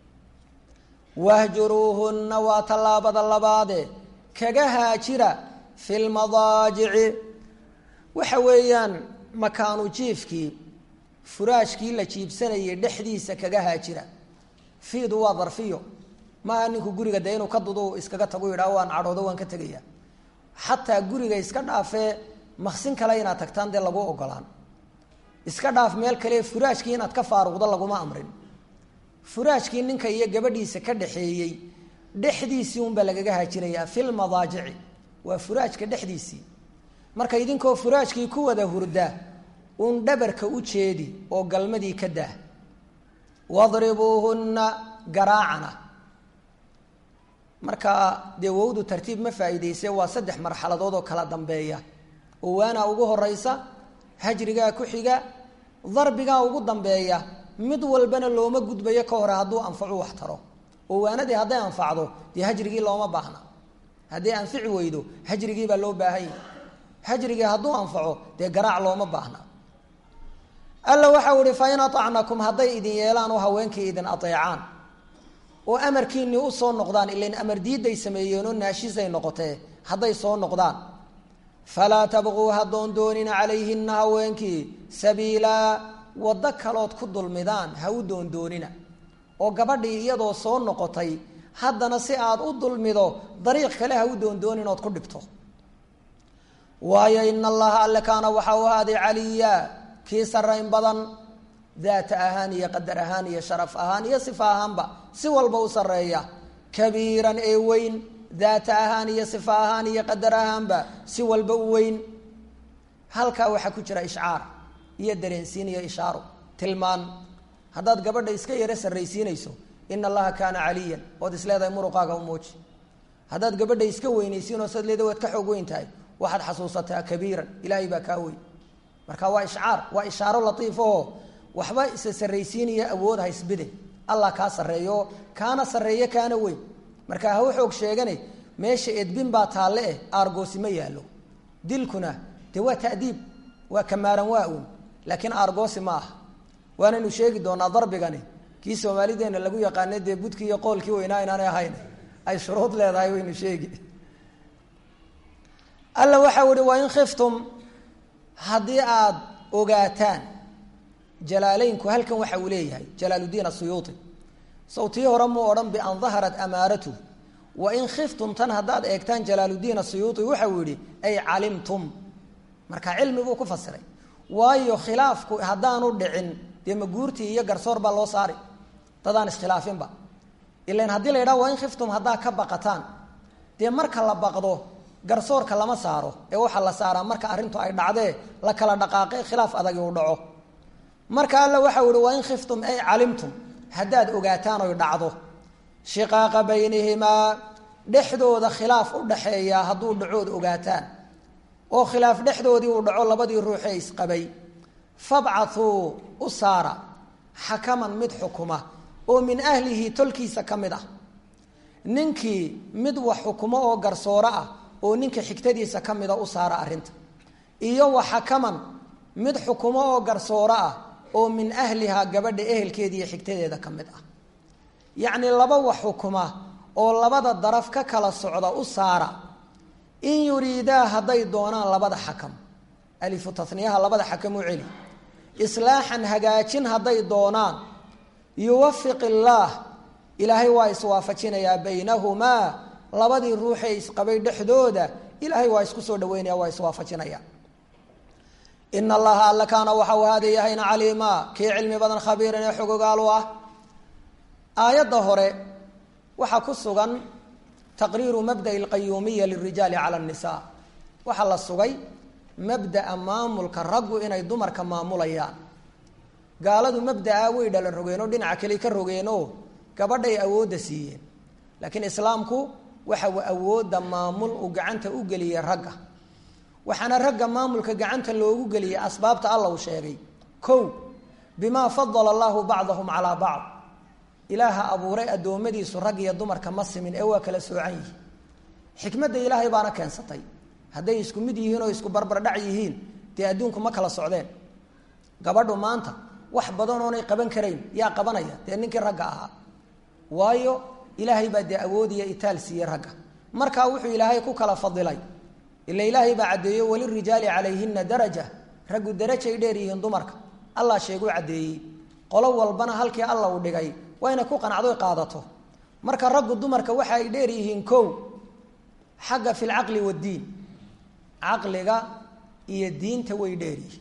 wahjuruuhunna waa tallaabada labaade kaga haajira fi lmadaajici waxa weeyaan makaanu jiifkii furaashkii la jiibsanayay dhexdiisa kaga haajira fiidu waa darfiyo maaha ninku guriga dee inuu ka dudu iskaga tagu yidhaah waan cadhoodo waan ka tegaya xataa guriga iska dhaafee maqsin kale inaad tagtaan dee lagu ogolaan iska dhaaf meel kale furaashkii inaad ka faaruqdo laguma amrin furaashkii ninka iyo gabadhiisa ka dhexeeyey dhexdiisii unbaa lagaga haajinayaa filmadaajici waa furaashka dhexdiisii marka idinkoo furaashkii ku wada hurda uun dhabarka u jeedi oo galmadii ka daah wadribuuhunna garaacana marka dee wowdu tartiib ma faa'iideyse waa saddex marxaladood oo kala dambeeya owaana ugu horeysa hajrigaa ku xiga darbigaa ugu dambeeya mid walbana looma gudbayo ka hore hadduu anfacu wax taro owaanadii hadday anfacdo dee hajrigii looma baahna hadday anfici weydo hajrigiibaa loo baahanya hajrigii hadduu anfaco dee garaac looma baahna alla waxau ihi fain aacnakum hadday idin yeelaan oo haweenkii idin aeecaan oo amarkiinii usoo noqdaan ilan amar diiday sameeyeenoo naashisay noqotee hadday soo noqdaan falaa tabquu ha doondoonina calayhina haweenkii sabiilaa waddo kalood ku dulmidaan ha u doondoonina oo gabadhii iyadoo soo noqotay haddana si aad u dulmido dariiq kale ha u doondoonin ood ku dhibto waayo ina allaha alle kaana waxa u ahaaday caliya kii sarayn badan daata ahaan iyo qadar ahaan iyo sharaf ahaan iyo sifa ahaanba si walba u sareeya kabiiran ee weyn daata ahaan iyo sifa ahaan iyo qadar ahaanba si walba u weyn halkaa waxaa ku jira ishcaar iyo dareensiin iyo ishaaro tilmaan haddaad gabadha iska yaro sarraysiinayso ina allaha kaana caliyan ood isleedahay muruqaaga u muuji haddaad gabadha iska weynaysiinoo sad leeda waad ka xoog weyn tahay waxaad xasuusataa kabiiran ilaahay baa kaa weyn marka waa ishcaar waa ishaaro latiifoo waxba isa sarraysiinaya awood haysbide allah kaa sarreeyo kaana sarreeye kaana weyn marka ha u xoog sheegane meesha edbin baa taalle eh aargoosi ma yaallo dilkuna dee waa ta'diib waa kamaaran waa un laakiin aargoosi ma aha waanaynu sheegi doonaa darbigani kii soomaalideena lagu yaqaanay dee budkii iyo qoolkii weynaa inaanay ahayn ay shuruud leedahay waynu sheegi alla waxau ihi wain khiftum haddii aada ogaataan jalaaleynku halkan waxa uu leeyahay jalaaludiin asuyuuti sawtii hore muu odhan bian daharat amaaratu wain khiftum tan haddaad eegtaan jalaaludiin asuyuuti waxau yihi ay calimtum marka cilmi buu ku fasiray waayo khilaafku haddaanu dhicin dee maguurtii iyo garsoor baa loo saari dadaan iskhilaafinba ilan haddii la yidhaha wain khiftum haddaa ka baqataan dee marka la baqdo garsoorka lama saaro ee waxaa la saaraa marka arrintu ay dhacdee la kala dhaqaaqe khilaaf adagi uu dhaco marka alla waxau ihi wain khiftum ay calimtum haddaad ogaataan oy dhacdo shiqaaqa baynihimaa dhexdooda khilaaf u dhaxeeya hadduu dhacood ogaataan oo khilaaf dhexdoodii uu dhaco labadii ruuxee isqabay fabcathuu u saara xakaman mid xukuma oo min ahlihi tolkiisa ka mid ah ninkii mid wax xukumo oo garsooro ah oo ninka xigtadiisa ka mida u saara arrinta iyo wa xakaman mid xukumo oo garsooro ah oo min ahlihaa gabadha ehelkeeda iyo xigtadeeda ka mid ah yacnii laba wax xukuma oo labada daraf ka kala socda u saara in yuriidaa hadday doonaan labada xakam alifu taniyaha labada xakam u celi islaaxan hagaajin hadday doonaan yuwafiq illaah ilaahay waa iswaafajinayaa baynahumaa labadii ruuxee isqabay dhexdooda ilaahay waa isku soo dhaweynaya waa iswaafajinaya ina allaha alla kaana waxa uu haada yahayna caliima kii cilmi badan khabiiran ee xogogaal u ah aayadda hore waxaa ku sugan taqriiru mabda'i alqayuumiya lirijaali cala annisaa waxaa la sugay mabda'a maamulka raggu inay dumarka maamulayaan gaaladu mabda'a way dhalan rogeen oo dhinaca kale ka rogeenoo gabadhay awoodda siiyeen laakiin islaamku waxa uu awoodda maamul uu gacanta u geliyey ragga waxaana ragga maamulka gacanta loogu geliyey asbaabta alla uu sheegay kow bimaa fadala allahu bacdahum calaa bacd ilaaha abuuray addoommadiisu rag iyo dumarka ma simin ee waa kala soocan yihiin xikmadda ilaahay baana keensatay hadday isku mid yihiin oo isku barbardhac yihiin dee adduunku ma kala socdeen gabadhu maanta wax badan oonay qaban karayn yaa qabanaya dee ninkii ragga ahaa waayo ilaahay baa dee awoodiya itaal siiyey ragga markaa wuxuu ilaahay ku kala fadilay ila ilaahay baa caddeeyo walirijaali calayhina daraja raggu darajay dheer yihiin dumarka allah sheeguu caddeeyey qolo walbana halkii alla uu dhigay waa inay ku qanacdo qaadato marka raggu dumarka waxa ay dheer yihiin kow xagga fi lcaqli waddiin caqliga iyo diinta way dheer yihiin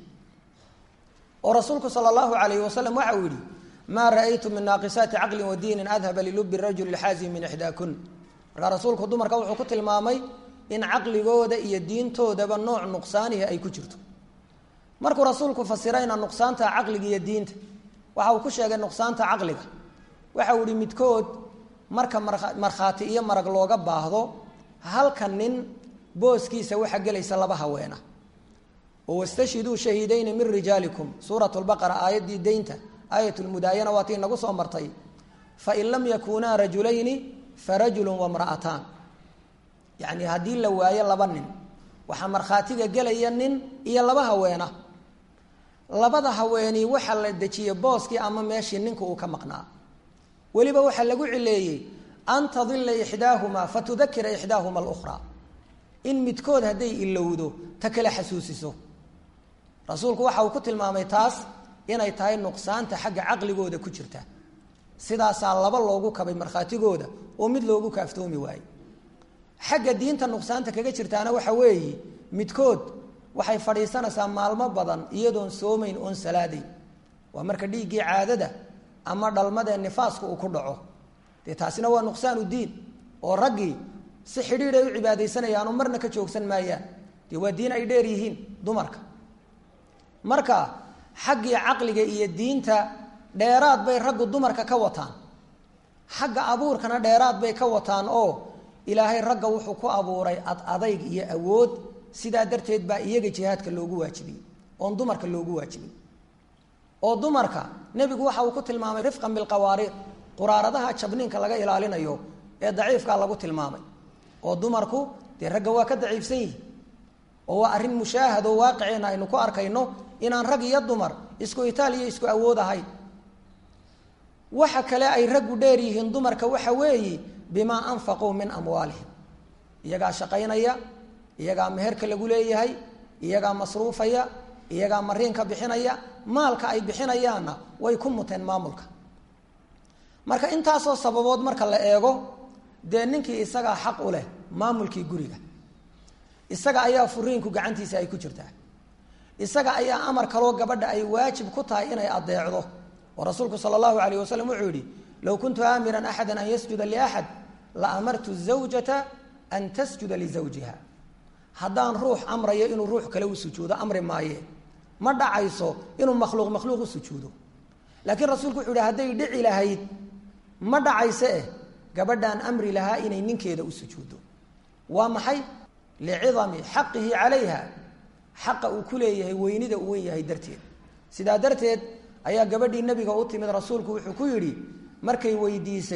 oo rasuulku sala allahu alayhi wasalam waxa uu yihi maa ra'aytu min naaqisaati caqlin wa diinin adhaba lilubi rajuli lxaazim min ixdaakun markaa rasuulku dumarka wuxuu ku tilmaamay in caqligooda iyo diintoodaba nooc nuqsaanihi ay ku jirto markuu rasuulku fasirayna nuqsaanta caqliga iyo diinta waxa uu ku sheegay nuqsaanta caqliga waxa uu ihi midkood marka markhaati iyo marag looga baahdo halka nin booskiisa waxaa gelaysa laba haweena oo wastashhiduu shahiidayni min rijaalikum suurat lbaqara aayaddii deynta aayat lmudaayana waa tii nagu soo martay fain lam yakunaa rajulayni farajulu wamra'ataan yacni haddii la waayo laba nin waxaa markhaatiga gelaya nin iyo laba haweena labada haweenii waxaa la dejiyey booskii ama meeshii ninka uu ka maqnaa weliba waxaa lagu cileeyey an tadila ixdaahumaa fatudakira ixdaahuma alukhraa in midkood hadday ilowdo ta kale xasuusiso rasuulku waxa uu ku tilmaamay taas inay tahay nuqsaanta xagga caqligooda ku jirta sidaasaa laba loogu kabay markhaatigooda oo mid loogu kaaftoomi waaye xagga diinta nuqsaanta kaga jirtaana waxa weeye midkood waxay fadhiisanaysaa maalmo badan iyadoon soomayn oon salaadayn waa marka dhiiggii caadada ama dhalmadee nifaasku uu ku dhaco dee taasina waa nuqsaanu diin oo raggii si xidhiid ay u cibaadaysanayaanoo marna ka joogsan maayaan dee waa diin ay dheer yihiin dumarka marka xaggii caqliga iyo diinta dheeraad bay raggu dumarka ka wataan xagga abuurkana dheeraad bay ka wataan oo ilaahay ragga wuxuu ku abuuray ad adayg iyo awood sidaa darteed baa iyaga jihaadka loogu waajibiyey oon dumarka loogu waajibin oo dumarka nebigu waxa uu ku tilmaamay rifqan bilqawaariir quraaradaha jabniinka laga ilaalinayo ee daciifkaa lagu tilmaamay oo dumarku dee ragga waa ka daciifsan yihi oo waa arrin mushaahad oo waaqiceenna aynu ku arkayno inaan rag iyo dumar isku itaal iyo isku awood ahayn waxa kale ay raggu dheer yihiin dumarka waxa weeye bimaa anfaquu min amwaalihim iyagaa shaqaynaya iyagaa meherka lagu leeyahay iyagaa masruufaya iyagaa mariinka bixinaya maalka ay bixinayaanna way ku muteen maamulka marka intaasoo sababood marka la eego dee ninkii isagaa xaq u leh maamulkii guriga isaga ayaa furiinku gacantiisa ay ku jirtaa isaga ayaa amar kaloo gabadha ay waajib ku tahay inay adeecdo oo rasuulku sala allahu alayh wasalam wuxuu yihi low kuntu aamiran axada an yasjuda liaxad la amartu zawjata an tasjuda lizawjiha haddaan ruux amrayo inuu ruux kale u sujuudo amri maaye ma dhacayso inuu makhluuq makhluuq u sujuudo laakiin rasuulku wuxuu yihi hadday dhici lahayd ma dhacayse eh gabadhaan amri lahaa inay ninkeeda u sujuuddo waa maxay licidami xaqihi calayha xaqa uu ku leeyahay weynida uu wen yahay darteed sidaa darteed ayaa gabadhii nebiga u timid rasuulku wuxuu ku yidhi markay weydiisay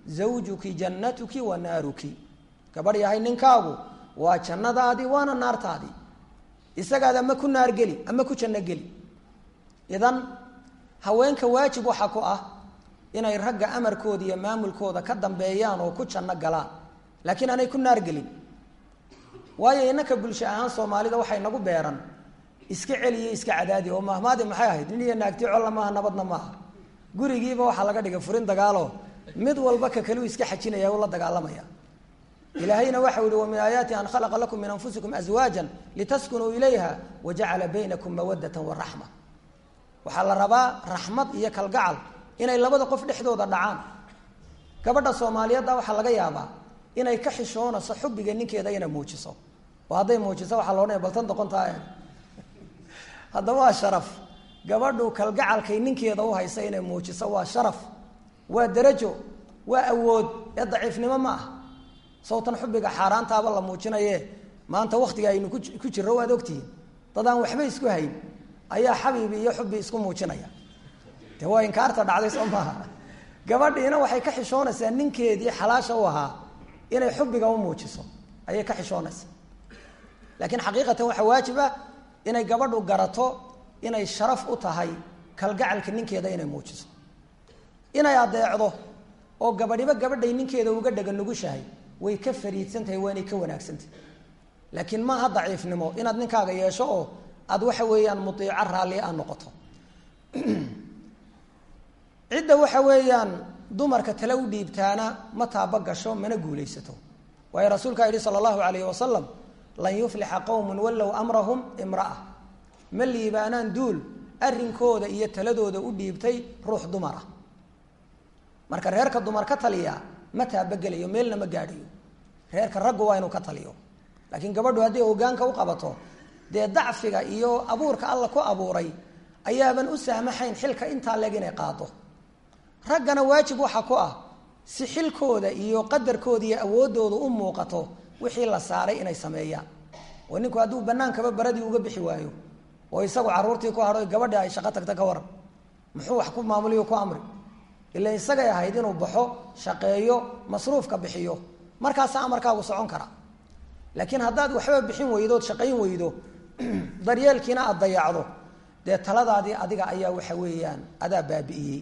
zawjuki jannatuki wa naaruki gabadh yahay ninkaagu waa jannadaadii waana naartaadii isagaad ama ku naar geli ama ku janno geli idan haweenka waajib waxaa ku ah inay ragga amarkooda iyo maamulkooda ka dambeeyaan oo ku janno galaan laakiin aanay ku naar gelin waayo innaka bulsho ahaan soomaalida waxay nagu beeran iska celiyo iska cadaadi oo mahmaadi maxay ahayd nin iyo naagti colla maaha nabadna maaha gurigiiba waxaa laga dhigay furin dagaalo mid walba ka kaliu iska xajinaya u la dagaalamaya ilaahayna waxa yihi wa min aayaati an khalaqa lakum min anfusikum aswaajan litaskunuu ilayha wajacala baynakum mawadatan waraxma waxaa la rabaa raxmad iyo kalgacal inay labada qof dhexdooda dhacaan gabadha soomaaliyeedda waxaa laga yaabaa inay ka xishoonayso xubbiga ninkeeda inay muujiso oo hadday muujiso waxaa loodhanaya baltan doqontaa haddaba waa sharaf gabadhu kalgacalkay ninkeeda u haysa inay muujiso waa sharaf waa darajo waa awood ee daciifnimo ma ah sawtan xubbiga xaaraantaaba la muujinaye maanta waktiga aynu ku jirro waad ogtihiin dad aan waxba isku hayn ayaa xabiibi iyo xubbi isku muujinaya de waa inkaarta dhacday soo maaha gabadhiina waxay ka xishoonaysaa ninkeedii xalaasha u ahaa inay xubbiga u muujiso ayay ka xishoonaysaa laakiin xaqiiqatan waxaa waajib ah inay gabadhu garato inay sharaf u tahay kalgacalka ninkeeda inay muujiso inay adeecdo oo gabadhiba gabadhay ninkeeda uga dhega nugushahay way ka fariidsan tahay waanay ka wanaagsantahay laakiin maaha daciifnimo inaad ninkaaga yeesho oo aada waxa weeyaan muiico raalli a noqoto cidda waxa weeyaan dumarka tale u dhiibtaana ma taaba gasho mana guulaysato waayo rasuulkaa yihi sala allahu alayhi wasalam lan yuflixa qowmun wallow amrahum imra'a ma liibaanaan duul arrinkooda iyo taladooda u dhiibtay ruux dumara marka reerka dumar ka taliya ma taabagelayo meelna ma gaadhayo reerka raggu waa inuu ka taliyo laakiin gabadhu hadday hogaanka u qabato dee dacfiga iyo abuurka alla ku abuuray ayaaban u saamaxayn xilka intaa leeg inay qaado raggana waajib waxa ku ah si xilkooda iyo qadarkooda iyo awooddooda u muuqato wixii la saaray inay sameeyaan oo ninku hadduu banaankaba baradii uga bixi waayo oo isagu caruurtii ku hadho gabadhi ay shaqo tagta ka waran muxuu wax ku maamuliyo ku amri ila isagay ahayd inuu baxo shaqeeyo masruufka bixiyo markaasa amarkaagu socon kara laakiin haddaad waxba bixin weydood shaqayn weydo daryeelkiina aada dayacdo dee taladaadii adiga ayaa waxa weeyaan adaa baabi'iyey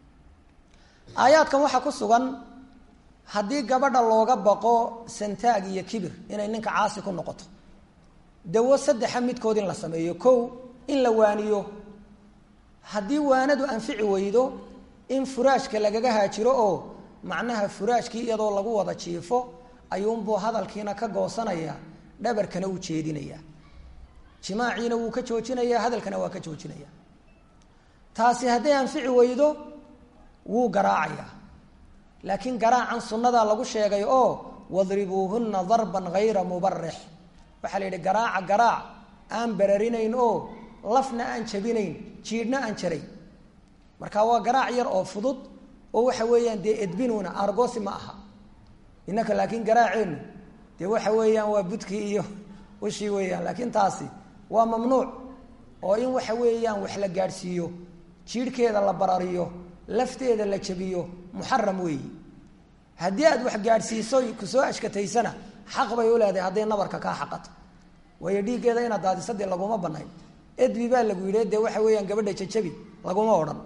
aayaadkan waxaa ku sugan haddii gabadha looga baqo santaag iyo kibir inay ninka caasi ku noqoto dawo saddexa midkood in la sameeyo kow in la waaniyo haddii waanadu anfici weydo in furaashka lagaga haajiro oo macnaha furaashkii iyadoo lagu wada jiifo ayuunbuu hadalkiina ka goosanaya dhabarkana u jeedinaya jimaaciina wuu ka joojinaya hadalkana waa ka joojinaya taasi hadday anfici weydo wuu garaacayaa laakiin garaacan sunnadaa lagu sheegay oo wadribuuhunna darban hayra mubarix waxaa la yidhi garaaca garaac aan bararinayn oo lafna aan jabinayn jiidhna aan jarayn marka waa garaac yar oo fudud oo waxa weeyaan dee edbinuuna argosi ma aha innaka laakiin garaaceenu dee waxa weeyaan waa budkii iyo ushii weeyaan laakiin taasi waa mamnuuc oo in waxa weeyaan wax la gaadhsiiyo jiidhkeeda la barariyo lafteeda la jabiyo muxaram weeyi haddii aad wax gaadhsiiso kusoo ashkataysana xaq bay u leedahay hadday nabarka kaa xaqato waayo dhiiggeeda inaad daadiso dee laguma banayn edbi baa lagu yidhi dee waxa weeyaan gabadha jajabi laguma odhan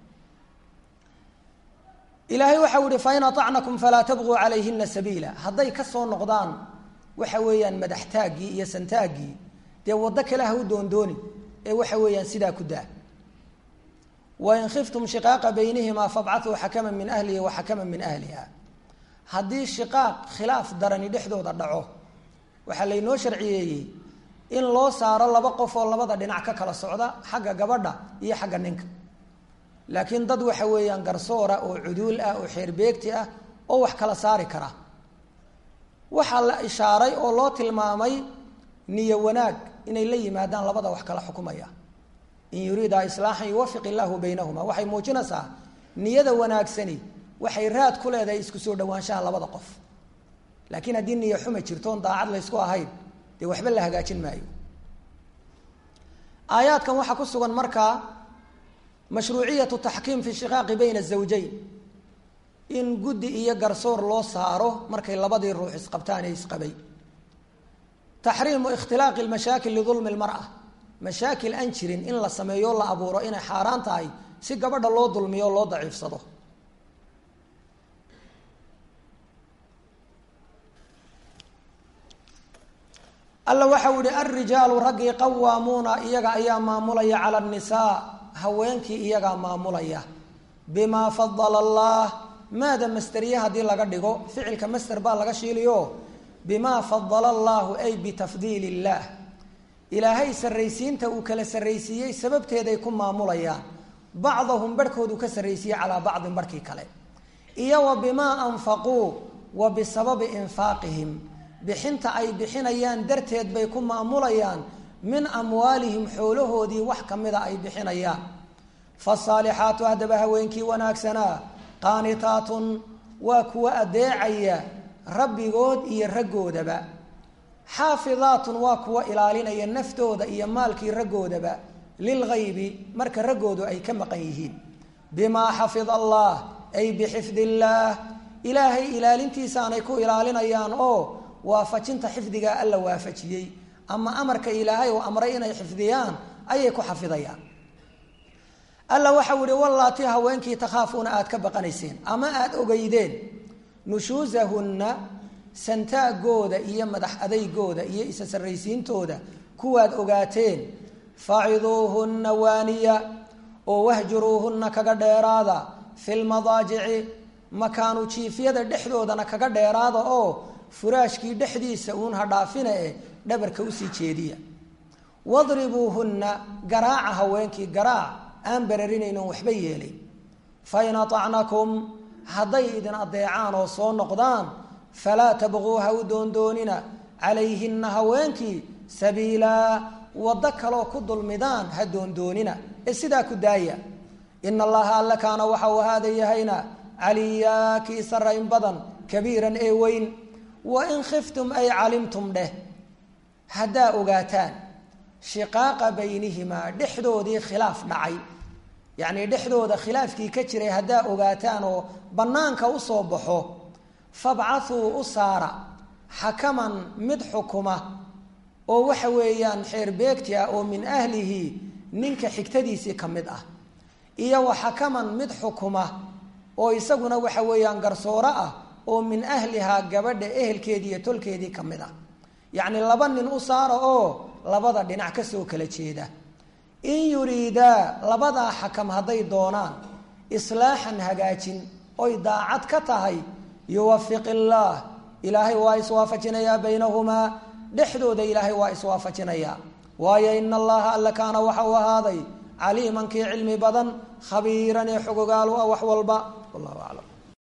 ilaahay waxau ihi fain aacnakum falaa tabquu calayhina sabiila hadday ka soo noqdaan waxa weeyaan madaxtaaggii iyo santaaggii dee waddo kale ha u doondooni ee waxa weeyaan sidaa ku daa wain khiftum shiqaaqa baynihimaa fabcatuu xakaman min ahlihi wa xakaman min ahliha haddii shiqaaq khilaaf darani dhexdooda dhaco waxaa laynoo sharciyeeyey in loo saaro laba qof oo labada dhinac ka kala socda xagga gabadha iyo xagga ninka laakiin dad waxa weeyaan garsoora oo cuduul ah oo xeerbeegti ah oo wax kala saari kara waxaa la ishaaray oo loo tilmaamay niyo wanaag inay la yimaadaan labada wax kala xukumaya in yuriida islaaxan yuwafiq illaahu baynahuma waxay muujinaysaa niyada wanaagsani waxay raad ku leedahay isku soo dhawaanshaha labada qof laakiin haddii niyo xuma jirtoon daacad laysku ahayn dee waxba la hagaajin maayo aayaadkan waxaa ku sugan markaa mashruuciyatu taxkiim fi shiqaaqi bayna azawjayn in guddi iyo garsoor loo saaro markay labadii ruux isqabtaan ee isqabay taxriimu ikhtilaaqi lmashaakil lidulmi lmara mashaakil aan jirin in la sameeyo la abuuro inay xaaraan tahay si gabadha loo dulmiyo o loo daciifsado alla waxau yihi alrijaalu raggii qawaamuuna iyaga ayaa maamulaya cala annisaa haweenkii iyagaa maamulaya bimaa fadala allah maada masteriye haddii laga dhigo ficilka master baa laga shiiliyo bimaa fadala allahu ay bitafdiili illaah ilaahay sarraysiinta uu kala sarraysiiyey sababteeday ku maamulayaan bacdahum barhkoodu ka sarraysiiyey calaa bacdin barhkii kale iyo wa bimaa anfaquu wa bisababi infaaqihim bixinta ay bixinayaan darteed bay ku maamulayaan min amwaalihim xoolahoodii wax ka mida ay bixinayaan fasaalixaatu haddaba haweenkii wanaagsanaa qaanitaatun waa kuwa adeecaya rabbigood iyo raggoodaba xaafidaatun waa kuwa ilaalinaya naftooda iyo maalkii raggoodaba lilgaybi marka raggoodu ay ka maqan yihiin bimaa xafida allah ay bixifdi illaah ilaahay ilaalintiisaanay ku ilaalinayaan oo waafajinta xifdigaa alla waafajiyey ama amarka ilaahay oo amray inay xifdiyaan ayay ku xafidayaan alla waxau yihi wallaati haweenkii takhaafuuna aada ka baqanayseen ama aada ogeydeen nushuusahunna santaagooda iyo madax adeygooda iyo isa sarraysiintooda kuwaad ogaateen faciduuhunna waaniya oo wahjuruuhunna kaga dheeraada fi lmadaajici makaanu jiifyada dhexdoodana kaga dheeraada oo furaashkii dhexdiisa uun ha dhaafina e dhabarka usii jeediya wadribuuhunna garaaca haweenkii garaac aan bararinaynon waxba yeelay fain aacnakum hadday idin adeecaan oo soo noqdaan falaa tabquu ha u doondoonina calayhinna haweenkii sabiilaa waddo kaloo ku dulmidaan ha doondoonina ee sidaa ku daaya ina allaha alla kaana waxa uu ahaada yahayna caliyaa kii sarayn badan kabiiran ee weyn wain khiftum ay calimtum dheh haddaa ogaataan shiqaaqa baynihimaa dhexdoodii khilaaf dhacay yacnii dhexdooda khilaafkii ka jiray haddaa ogaataan oo bannaanka usoo baxo fabcathuu u saara xakaman mid xukuma oo waxa weeyaan xeer beegti ah oo min ahlihi ninka xigtadiisii ka mid ah iyo wa xakaman mid xukuma oo isaguna waxa weeyaan garsooro ah oo min ahlihaa gabadha ehelkeedii iyo tolkeedii ka mid ah yacni laba nin u saara oo labada dhinac kasoo kala jeeda in yuriidaa labadaa xakam hadday doonaan islaaxan hagaajin oy daacad ka tahay yuwafiq illaah ilaahay waa iswaafajinayaa baynahumaa dhexdooda ilaahay waa iswaafajinayaa waayo ina allaha alla kaana waxa uu ahaaday caliiman kii cilmi badan khabiiran ee xogogaalu ah wax walba wallahu aclam